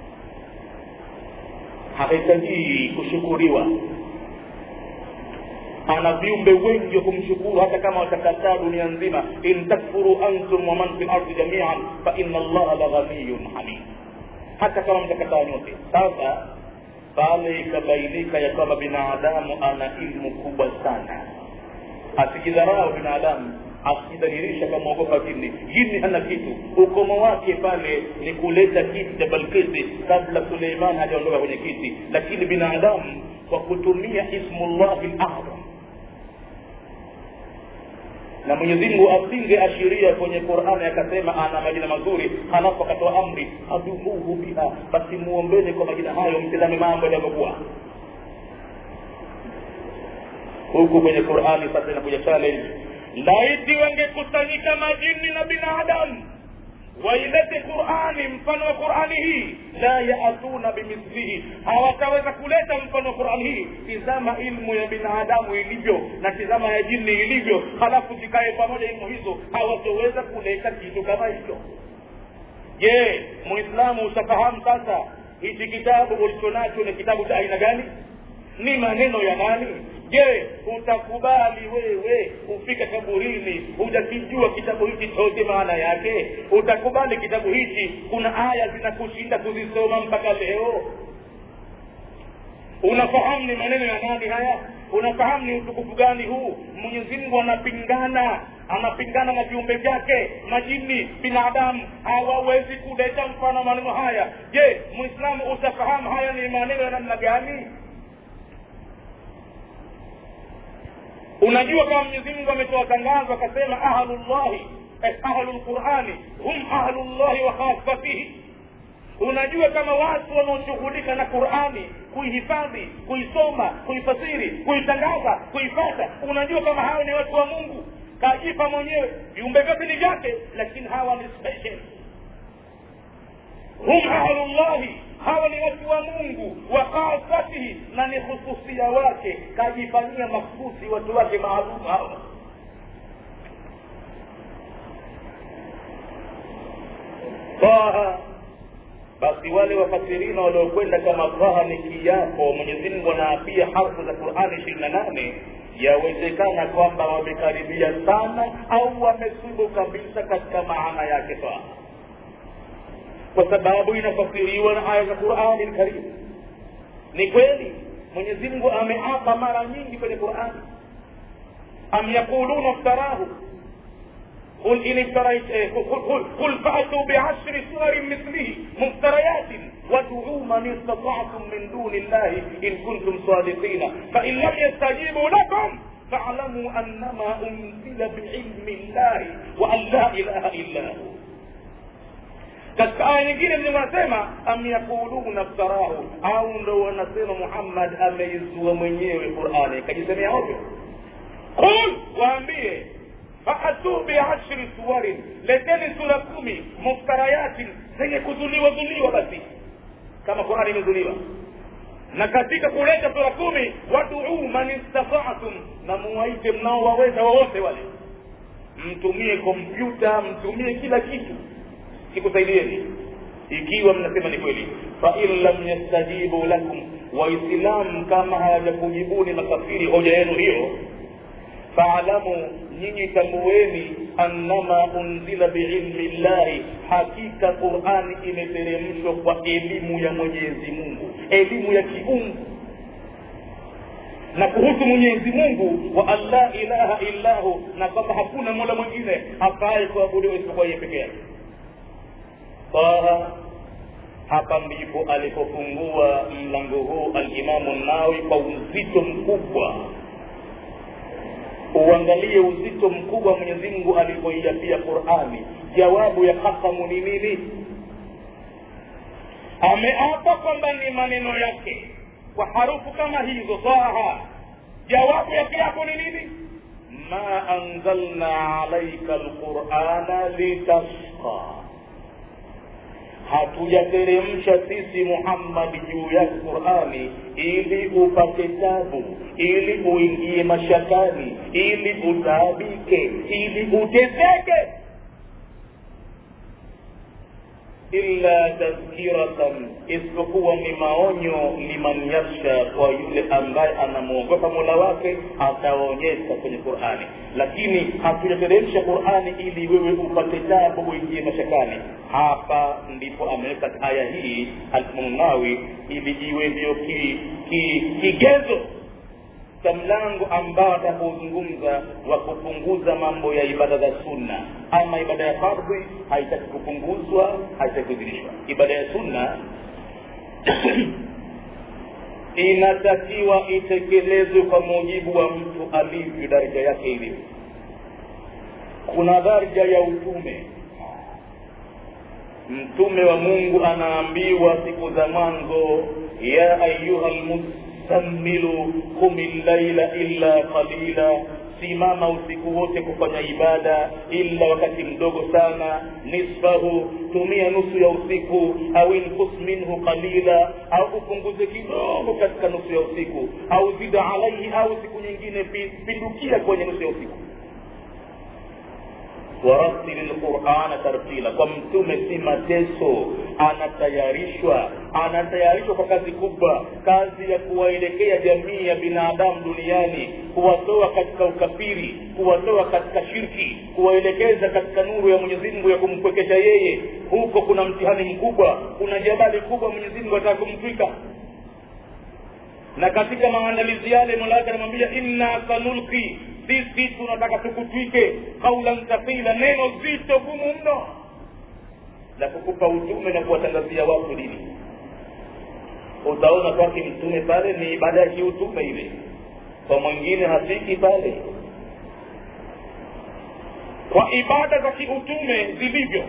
hahitaji kushukuriwa ana viumbe wengi wa kumshukuru hata kama watakataa dunia nzima in takfuru antum waman fi lardi jamian faina allaha la ghaniyun hamid hata kama mtakataa nyote sasa pale ikabainika ya kwamba binadamu ana ilmu kubwa sana asijidharau binadamu asijidhalilisha kamwogopa jini jini hana kitu ukomo wake pale ni kuleta kiti cha balkisi kabla suleiman hajaondoka kwenye kiti lakini binadamu kwa kutumia ismullahi ladham na mwenyezi mungu asingeashiria kwenye qurani akasema ana majina mazuri halafu akatoa amri adumuhu biha basi muombeni kwa majina hayo mtizame mambo yanavyokuwa huku kwenye qurani sasa inakuja challenge laiti wangekusanyika majini na binadamu wailete qurani mfano wa qurani hii la yaatuna bimithlihi hawataweza kuleta mfano wa qurani hii tizama ilmu ya binadamu ilivyo na tizama ya jini ilivyo halafu zikae pamoja ilmu hizo hawatoweza kuleta kitu kama hicho je muislamu utafahamu sasa hichi kitabu ulichonacho ni kitabu cha aina gani ni maneno ya nani je utakubali wewe ufike kaburini hujakijua kitabu hichi chote maana yake utakubali kitabu hichi kuna aya zinakushinda kuzisoma mpaka leo unafahamu ni maneno ya nani haya unafahamu ni utukufu gani huu mwenyezi mungu anapingana anapingana na viumbe vyake majini binadamu hawawezi kuleta mfano wa maneno haya je mwislamu utafahamu haya ni maneno ya namna gani unajua kama mwenyezi mungu ametoa tangazo akasema ahlullahi eh, ahlu lqurani hum ahlullahi wa khasatihi unajua kama watu wanaoshughulika na qurani kuihifadhi kuisoma kuifasiri kuitangaza kuifata unajua kama hawa ni watu wa mungu kajipa mwenyewe viumbe vyote ni vyake lakini hawa ni special hum ahlullahi hawa ni watu wa mungu wa khasatihi na ni hususia wake kajifanyia makusi watu wake maalum hawa taha basi wale wafasirina waliokwenda kama taha ni kiapo mwenyezi mungu anaapia harfu za qurani ishirini na nane yawezekana kwamba wamekaribia sana au wamesubu kabisa katika maana yake taha kwa sababu inafasiriwa na aya za qurani lkarimu ni kweli mwenyezi mungu ameapa mara nyingi kwenye qurani am yaquluna iftarahu قل إن افتريت قل, قل, قل فأتوا بعشر سور مثله مفتريات وادعوا من استطعتم من دون الله إن كنتم صادقين فإن لم يستجيبوا لكم فاعلموا أنما أنزل بعلم الله وأن لا إله إلا هو katika aya nyingine mwenye wanasema am yaquluna ftarahu au ndo wanasema muhammad ameizua mwenyewe qurani kajisemea ovyo qul waambie faatuu biashri suwarin leteni sura kumi muftarayatin zenye kuzuliwa zuliwa basi kama qurani imezuliwa na katika kuleta sura kumi waduu man istataatum na muwaite mnaowaweza wowote wale mtumie kompyuta mtumie kila kitu sikusaidieni ikiwa mnasema ni kweli fain lam yastajibu lakum waislamu kama hawajakujibuni makafiri hoja yenu hiyo faalamu nyinyi tambueni annama unzila biilmi llahi hakika qurani imeteremshwa kwa elimu ya mwenyezi mungu elimu ya kiungu na kuhusu mwenyezi mungu wa an la ilaha illahu na kwamba hakuna mola mwingine afaye kuabudiwa isipokuwa yeye peke yake taha hapa ndipo alipofungua mlango huu alimamu nawi kwa uzito mkubwa uangalie uzito mkubwa mwenyezi mungu alivyoiapia qurani jawabu ya kasamu ni nini ameapa kwamba ni maneno yake kwa harufu kama hizo taha jawabu yake yako ni nini ma anzalna alaika lqurana litashqa hatujateremsha sisi muhammadi juu yake qurani ili upate tabu ili uingie mashakani ili utaabike ili uteseke illa tadhkiratan isipokuwa ni maonyo liman yakhsha kwa yule ambaye anamwogopa mola wake ataonyesha kwenye qurani lakini hatujateremsha qurani ili wewe upate tabu uingie mashakani hapa ndipo ameweka aya hii almunawi ili iwe ndio ki, ki, kigezo cha mlango ambao atakaozungumza wa kupunguza mambo ya ibada za sunna ama ibada ya fardhi haitaki kupunguzwa haitaki kuzidishwa ibada ya sunna inatakiwa itekelezwe kwa mujibu wa mtu alivyo daraja yake ilivyo kuna daraja ya utume mtume wa mungu anaambiwa siku za mwanzo ya ayuha lmuzammilu qumi llaila illa qalila simama usiku wote kufanya ibada illa wakati mdogo sana nisfahu tumia nusu ya usiku au inkus minhu qalila au upunguze kidogo katika nusu ya usiku au zida alaihi au siku nyingine pindukia kwenye nusu ya usiku waratili lqurana tartila kwa mtume si mateso anatayarishwa anatayarishwa kwa kazi kubwa kazi ya kuwaelekea jamii ya binadamu duniani kuwatoa katika ukafiri kuwatoa katika shirki kuwaelekeza katika nuru ya mwenyezi mungu ya kumpwekesha yeye huko kuna mtihani mkubwa kuna jabali kubwa mwenyezi mungu ataka kumtwika na katika maandalizi yale mola wake anamwambia inna sanulki sisi tunataka tukutwike kaulan thaqila neno zito gumu mno la kukupa utume na kuwatangazia watu dini utaona kwake mtume pale ni ibada ya kiutume ile kwa mwingine hafiki pale kwa ibada za kiutume zilivyo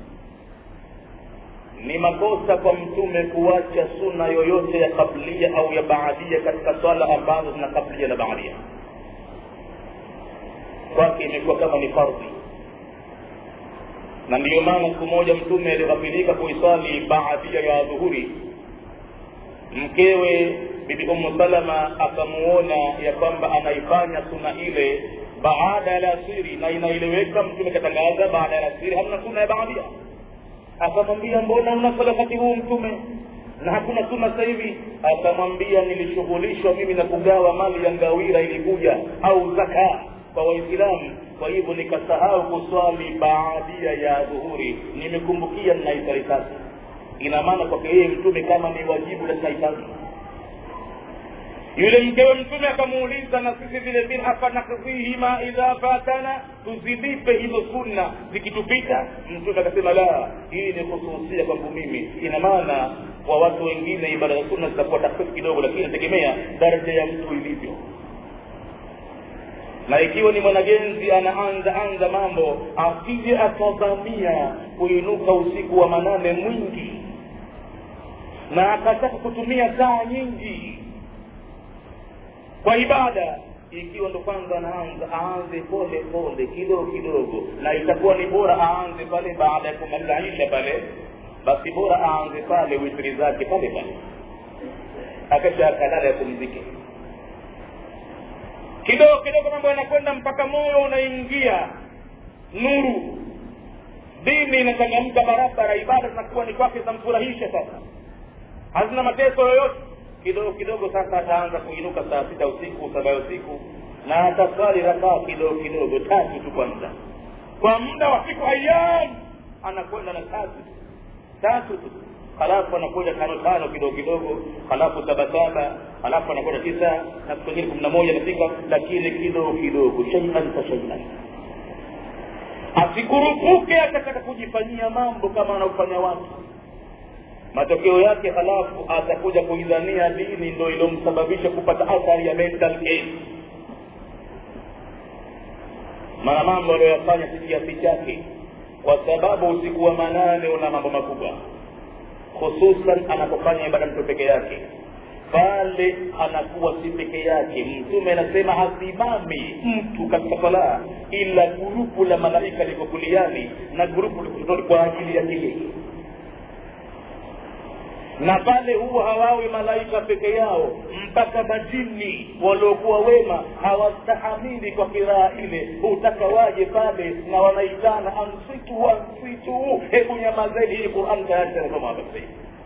ni makosa kwa mtume kuacha suna yoyote ya kablia au ya baadia katika swala ambazo zina kablia na baadia kwake imekuwa kama ni fardhi na ndiyo maana siku moja mtume alighafilika kuiswali baadia ya dhuhuri mkewe bibi umu salama akamuona ya kwamba anaifanya suna ile baada ya alasiri na inaeleweka mtume katangaza baada ya alasiri hamna suna ya baadia akamwambia mbona una wakati huu mtume na hakuna suna sasa hivi akamwambia nilishughulishwa mimi na kugawa mali ya ngawira ilikuja au zaka kwa waislamu kwa hivyo nikasahau kuswali baadia ya dhuhuri nimekumbukia ninaisali sasa ina maana kwake yeye mtume kama ni wajibu na tunaifanya yule mkewe mtume akamuuliza na sisi vile vile afanakdhihima idha fatana tuzilipe hizo sunna zikitupita mtume akasema la hii ni khususia kwangu mimi ina maana kwa watu wengine ibada za sunna zitakuwa takfifu kidogo lakini inategemea daraja ya mtu ilivyo na ikiwa ni mwanagenzi anaanza anza mambo asije akadhamia kuinuka usiku wa manane mwingi na akataka kutumia saa nyingi kwa ibada ikiwa ndo kwanza anaanza aanze pole pole kidogo kidogo na itakuwa ni bora aanze pale baada ya kumaliza isha pale basi bora aanze pale witri zake pale pale akasha akalala ya kumzike kidogo kidogo mambo yanakwenda mpaka moyo unaingia nuru dini inachangamka barabara ibada zinakuwa ni kwake zamfurahisha sasa hazina mateso yoyote kidogo kidogo sasa ataanza kuinuka saa sita usiku saba usiku na ataswali rakaa kidogo kidogo tatu tu kwanza kwa muda wa siku ayam anakwenda na tatu tatu tu halafu anakuja tano tano kidogo kidogo halafu saba saba halafu anakwenda tisa na siku nyingine kumi na moja nafika lakini kidogo kidogo shaian fa shaian asikurupuke akataka kujifanyia mambo kama anaofanya watu matokeo yake halafu atakuja kuidhania dini ndo ilomsababisha kupata athari ya mental case maana mambo aliyoyafanya si kiasi chake kwa sababu usiku wa manane una mambo makubwa hususan anapofanya ibada mtu peke yake pale anakuwa si peke yake mtume anasema hasimami mtu katika sala ila gurupu la malaika liko kuliani na gurupu liko kwa ajili yake yeye na pale huwa hawawi malaika peke yao mpaka majini waliokuwa wema hawastahamili kwa kiraa ile hutaka waje pale na wanaitana ansitu ansitu hebu nyamazeni hii quran tayari tanasoma hapa sasa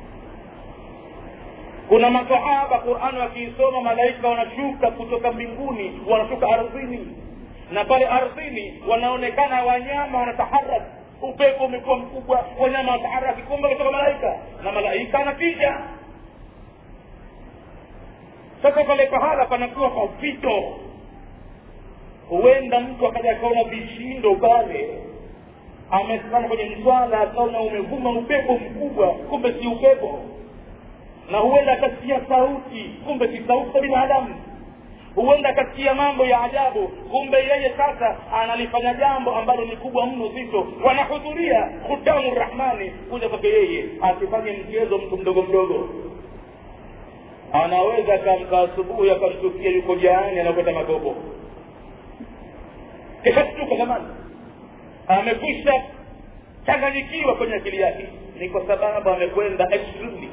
kuna masahaba qurani wakiisoma malaika wanashuka kutoka mbinguni wanashuka ardhini na pale ardhini wanaonekana wanyama wanataharaki upepo umekuwa mkubwa wanyama wataharaki kumbe kutoka malaika na malaika anapiga sasa pale pahala panakuwa kwa vito huenda mtu akaja akaona vishindo pale amesimama kwenye mswala akaona umevuma upepo mkubwa kumbe si upepo na huenda akasikia sauti kumbe si sauti za binadamu huenda akasikia mambo ya ajabu kumbe yeye sasa analifanya jambo ambalo ni kubwa mno zito wanahudhuria khutamu rahmani kuja kwake yeye asifanye mchezo mtu mdogo mdogo anaweza akamka asubuhi akamtukia yuko jaani anakwenda magogo kishashtuka zamani amekwisha changanyikiwa kwenye akili yake ni kwa sababu amekwenda extremely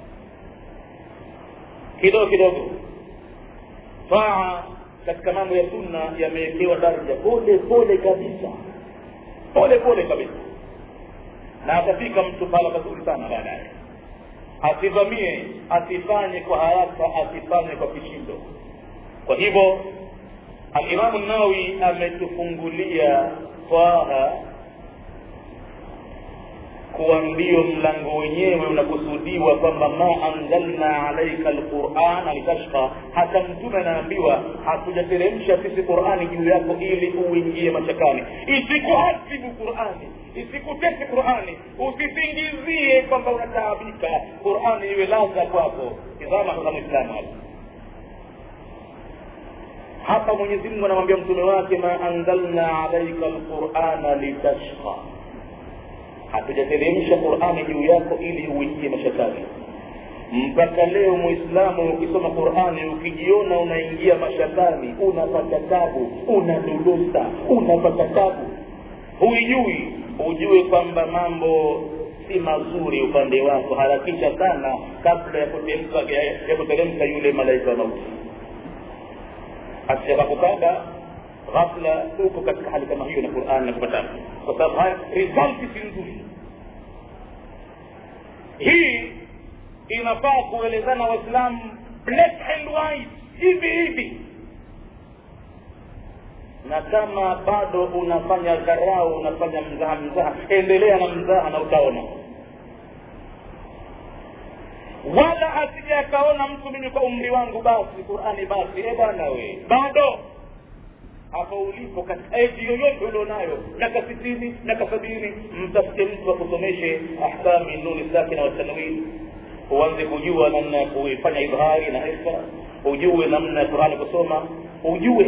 kidogo kidogo taa katika mambo ya sunna yamewekewa daraja pole pole kabisa pole pole kabisa na atafika mtu pahala pazuri sana baadaye asivamie asifanye kwa haraka asifanye kwa kishindo kwa hivyo alimamu nawi ametufungulia twaha kuwa ndio mlango wenyewe unakusudiwa kwamba ma anzalna alaika lqurana litashqa hata mtume anaambiwa hatujateremsha sisi qurani juu yako ili uingie machakani isikuhasibu qurani isikutese qurani usisingizie kwamba unataabika qurani iwe ladha kwako tizama sasa mwislamu hapa hapa mwenyezi mungu anamwambia mtume wake ma anzalna alaika lqurana litashqa hatujateremsha qurani juu yako ili uingie mashakani mpaka leo mwislamu ukisoma qurani ukijiona unaingia mashakani unapata tabu unadodosa unapata tabu huijui ujue kwamba mambo si mazuri upande wako harakisha sana kabla ya kuteremka ya kuteremka yule malaika wa mauti asijakakukaba ghafla uko katika hali kama hiyo na qurani na kupata kwa sababu haya result si nzuri hii inafaa kuelezana waislamu black and white hivi hivi na kama bado unafanya dharau unafanya mzaha mzaha endelea na mzaha na utaona wala asija akaona mtu mimi kwa umri wangu basi qurani basi e bwana we bado hapo ulipo katika eji yoyote ulionayo miaka sitini miaka sabini mtafute mtu akusomeshe ahkami nuni sakina watanwin uanze kujua namna ya kuifanya idhari na ifa ujue namna ya qurani kusoma ujue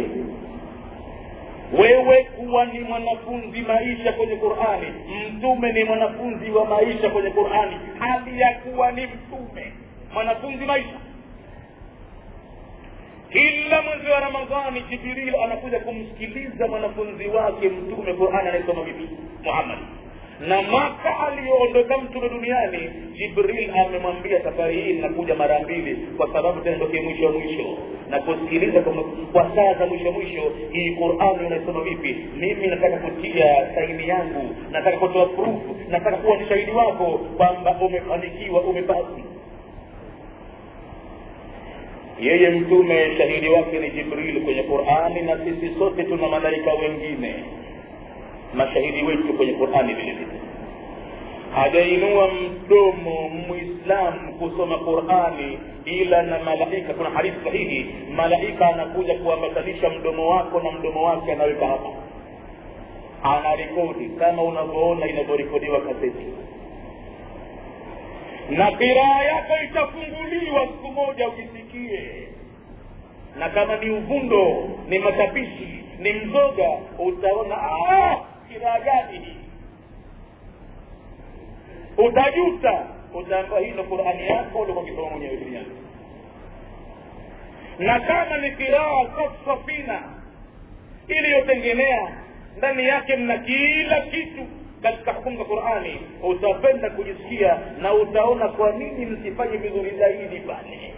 wewe kuwa ni mwanafunzi maisha kwenye qurani mtume ni mwanafunzi wa maisha kwenye qurani hali ya kuwa ni mtume mwanafunzi maisha kila mwezi wa ramadhani jibril anakuja kumsikiliza mwanafunzi wake mtume qurani anayesoma vipi muhammad na mwaka aliyoondoka mtume duniani jibril amemwambia safari hii nakuja mara mbili kwa sababu tendoke mwisho mwisho na kusikiliza kwa saa za mwisho mwisho hii qurani unaisoma vipi mimi nataka kutia saini yangu nataka kutoa proof nataka kuwa ni shahidi wako kwamba umefanikiwa umepasi yeye mtume shahidi wake ni jibril kwenye qurani na sisi sote tuna malaika wengine mashahidi wetu kwenye qurani vile vile hajainua mdomo mwislamu kusoma qurani ila na malaika kuna hadithi sahihi malaika anakuja kuambatanisha mdomo wako na mdomo wake anaweka hapa anarekodi kama unavyoona inavyorekodiwa kaseti na kiraa yako itafunguliwa siku moja ujisikie na kama ni uvundo ni matapishi ni mzoga utaona kiraa gani hii utajuta utaambiwa hii ndo qurani yako ulikuwa ukisoma mwenyewe duniani na kama ni kiraa safina iliyotengenea ndani yake mna kila kitu katika hukumu za qurani utapenda kujisikia na utaona kwa nini msifanye vizuri zaidi pale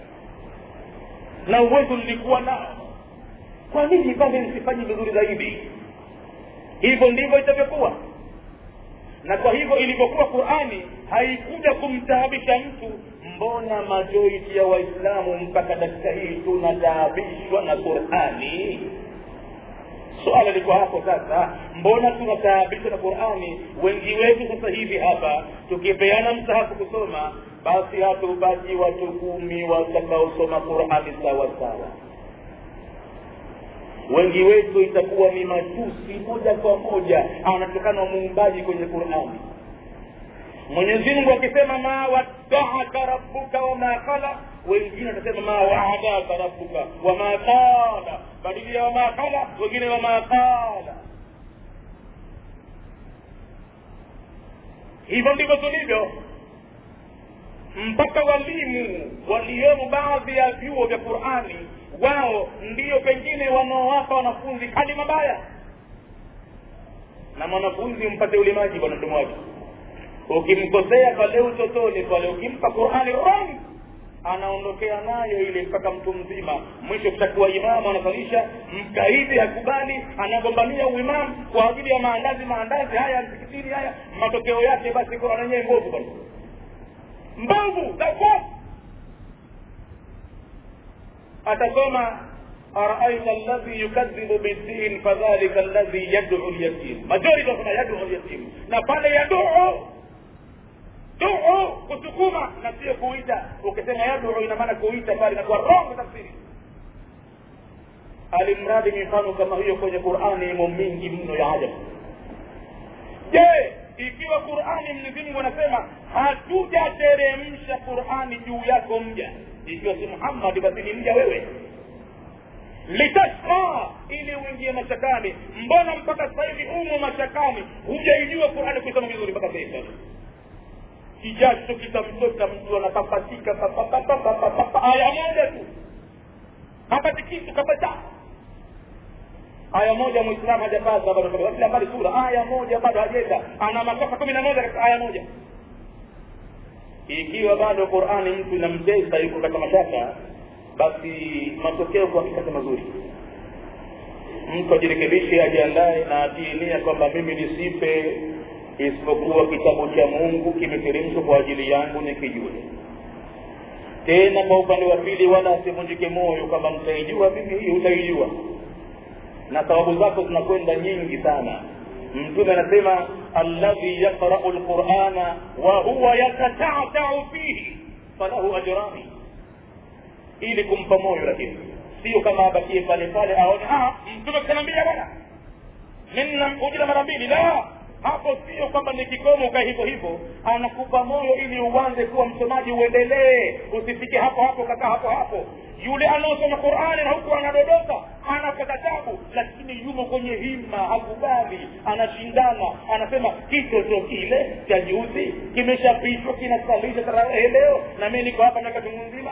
na uwezo nilikuwa nao kwa nini pale msifanye vizuri zaidi hivyo ndivyo itavyokuwa na kwa hivyo ilivyokuwa qurani haikuja kumtaabisha mtu mbona majoriti ya waislamu mpaka dakika hii tunataabishwa na qurani suala liko hapo sasa mbona tunataabishwa na qurani wengi wetu sasa hivi hapa tukipeana msahafu kusoma basi hatubaki watu kumi watakaosoma qurani sawa sawa wengi wetu itakuwa ni matusi moja kwa moja anatokana muumbaji kwenye qurani mwenyezi mungu akisema ma waddaaka rabbuka wama qala wengine watasema ma waadaka rabbuka wama qala badili ya wama qala wengine wama qala hivyo ndivyo tulivyo mpaka walimu waliomo baadhi ya vyuo vya qurani wao ndiyo pengine wanaowapa wanafunzi hali mabaya na mwanafunzi mpate ulimaji bwana mdomo wake ukimkosea pale utotoni pale ukimpa qurani wrong anaondokea nayo ile mpaka mtu mzima mwisho kutakuwa imamu anasalisha mkaidi hakubali anagombania uimamu kwa ajili ya maandazi maandazi haya msikitini haya matokeo yake basi qurani yenyewe mbovu bwana mbovu dakofu atasoma araaita alladhi yukadhibu biddin fadhalika alladhi yaduu lyatim majority wasema yaduu lyatim na pale yaduu duu kusukuma na sio kuita ukisema yaduu ina maana kuita pale inakuwa wrong tafsiri alimradi mifano kama hiyo kwenye qurani imo mingi mno ya ajabu je ikiwa qurani mwenyezimngu anasema hatujateremsha qurani juu yako mja ikiwa si muhammadi basi ni mja wewe litashqa ili uingie mashakani mbona mpaka sasa hivi umo mashakani hujaijua qurani kuisoma vizuri mpaka sasa kijasho kitamtoka mtu anapapatika aya moja tu hapati kitu kabisa aya moja mwislamu hajapata bado kila mbali sura aya moja bado hajenda ana makosa kumi na moja katika aya moja ikiwa bado qurani mtu inamtesa yuko katika mashaka basi matokeo kwa hakika si mazuri mtu ajirekebishe ajiandae na atie nia kwamba mimi nisipe isipokuwa kitabu cha mungu kimeteremshwa kwa ajili yangu nikijue tena kwa upande wa pili wala asivunjike moyo kwamba mtaijua mimi hii utaijua na sababu zako zinakwenda nyingi sana mtume anasema alladhi yaqrau lqurana wa huwa yatatatau fihi falahu ajrani ili kumpa moyo lakini sio kama abakie pale pale aone mtume kanaambia bwana mimi namkujila mara mbili la hapo sio kwamba ni kikomo ukae hivyo hivyo anakupa moyo ili uanze kuwa msomaji uendelee usifike hapo hapo kakaa hapo hapo yule anaosoma qurani na huku anadodoka anapata tabu lakini yumo kwenye hima hakubali anashindana anasema kitoto kile cha juzi kimeshapishwa kinasalisha tarawehe leo na mi niko hapa miaka chungu nzima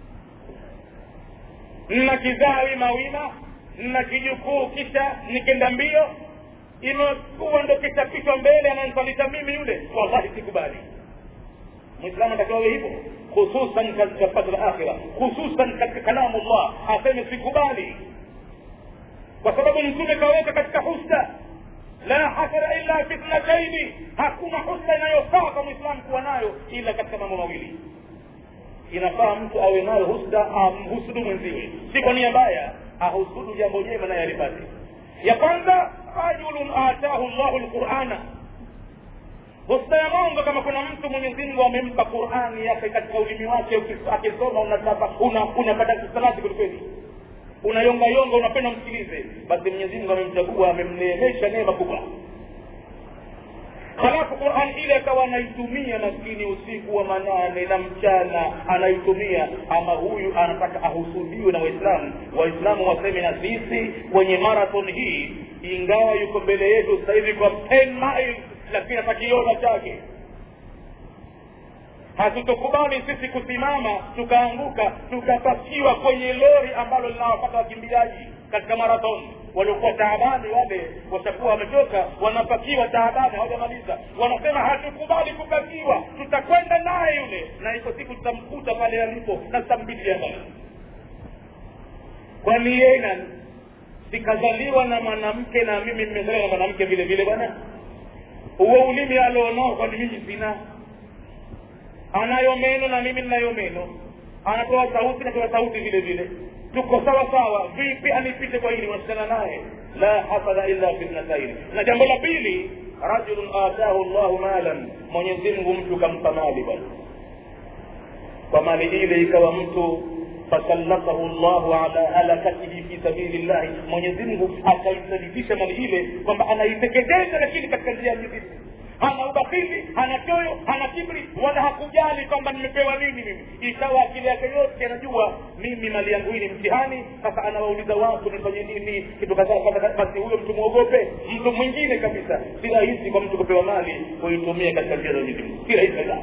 nna kizaa wima wima nna kijukuu kisha nikenda mbio imekuwa ndo kitapishwa mbele ananisalisha mimi yule wallahi sikubali mwislamu atakiwa awe hivyo hususan katika fadl akhira hususan katika kalamu llah aseme sikubali kwa sababu mtume kaweka katika husda la hasara illa fitnataini hakuna husda inayofaa kwa mwislamu kuwa nayo ila katika mambo mawili inafaa mtu awe nayo husda amhusudu mwenziwe si kwa nia mbaya ahusudu jambo jema naye alipate ya kwanza rajulun atahu llahu lqurana husda ya mongo kama kuna mtu mwenyezi mungu amempa qurani yake katika ulimi wake akisoma unataka unapata kisalati kwelikweli unayongayonga unapenda msikilize basi mwenyezi mungu amemchagua amemneemesha neema kubwa halafu quran ile akawa anaitumia maskini usiku wa manane na mchana anaitumia ama huyu anataka ahusudiwe na waislamu waislamu waseme na sisi kwenye marathon hii ingawa yuko mbele yetu sasa hivi kwa 10 miles lakini atakiona chake hatutokubali sisi kusimama tukaanguka tukapakiwa kwenye lori ambalo linawapata wakimbiaji katika marathon waliokuwa taabani wale watakuwa wamechoka wanapakiwa taabani hawajamaliza wanasema hatukubali kupakiwa tutakwenda naye yule na iko siku tutamkuta pale alipo na tutambitia mbali kwani yeye sikazaliwa na mwanamke na mimi nimezaliwa na mwanamke vile vile bwana huo ulimi alionao kwani mimi sina anayo meno na mimi ninayo meno anatoa sauti natoa sauti vile vile tuko sawa sawa vipi anipite kwa hili unashindana naye la hafadha illa fi thnataini na jambo la pili rajulun atahu llahu malan mwenyezi mungu mtu kampa mali bwana kwa mali ile ikawa mtu fasallatahu llahu ala halakatihi fi sabili llahi mwenyezi mungu akaisadikisha mali ile kwamba anaiteketeza lakini katika njia ya mwenyezi mungu hana ubakili hana choyo hana kibri wala hakujali kwamba nimepewa nini mimi ikawa akili yake yote anajua mimi mali yangu hii ni mtihani sasa anawauliza watu nifanye nini kitu kadhaa basi huyo mtu mwogope mtu mwingine kabisa si rahisi kwa mtu kupewa mali kuitumia katika njia za mwenyezi mungu si rahisi kabisa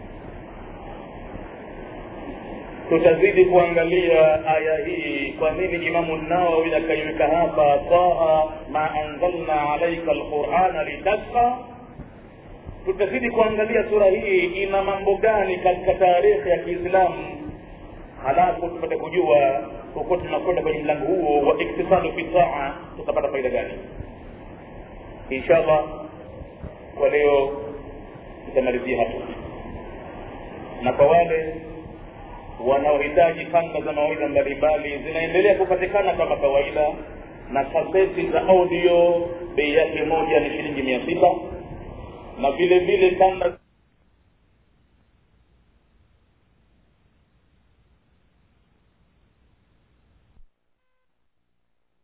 tutazidi kuangalia aya hii kwa nini imamu nawawi akaiweka hapa taha ma anzalna alaika alqurana litashqa tutazidi kuangalia sura hii ina mambo gani katika taarikhi ya kiislamu halafu tupate kujua huko tunakwenda kwenye mlango huo wa iktisadu fi taa tutapata faida gani inshallah kwa leo tutamalizia hapo na kwa wale wanaohitaji kanda za mawaidha mbalimbali zinaendelea kupatikana kama kawaida na kaseti za audio bei yake moja ni shilingi mia sita na vile vile kanda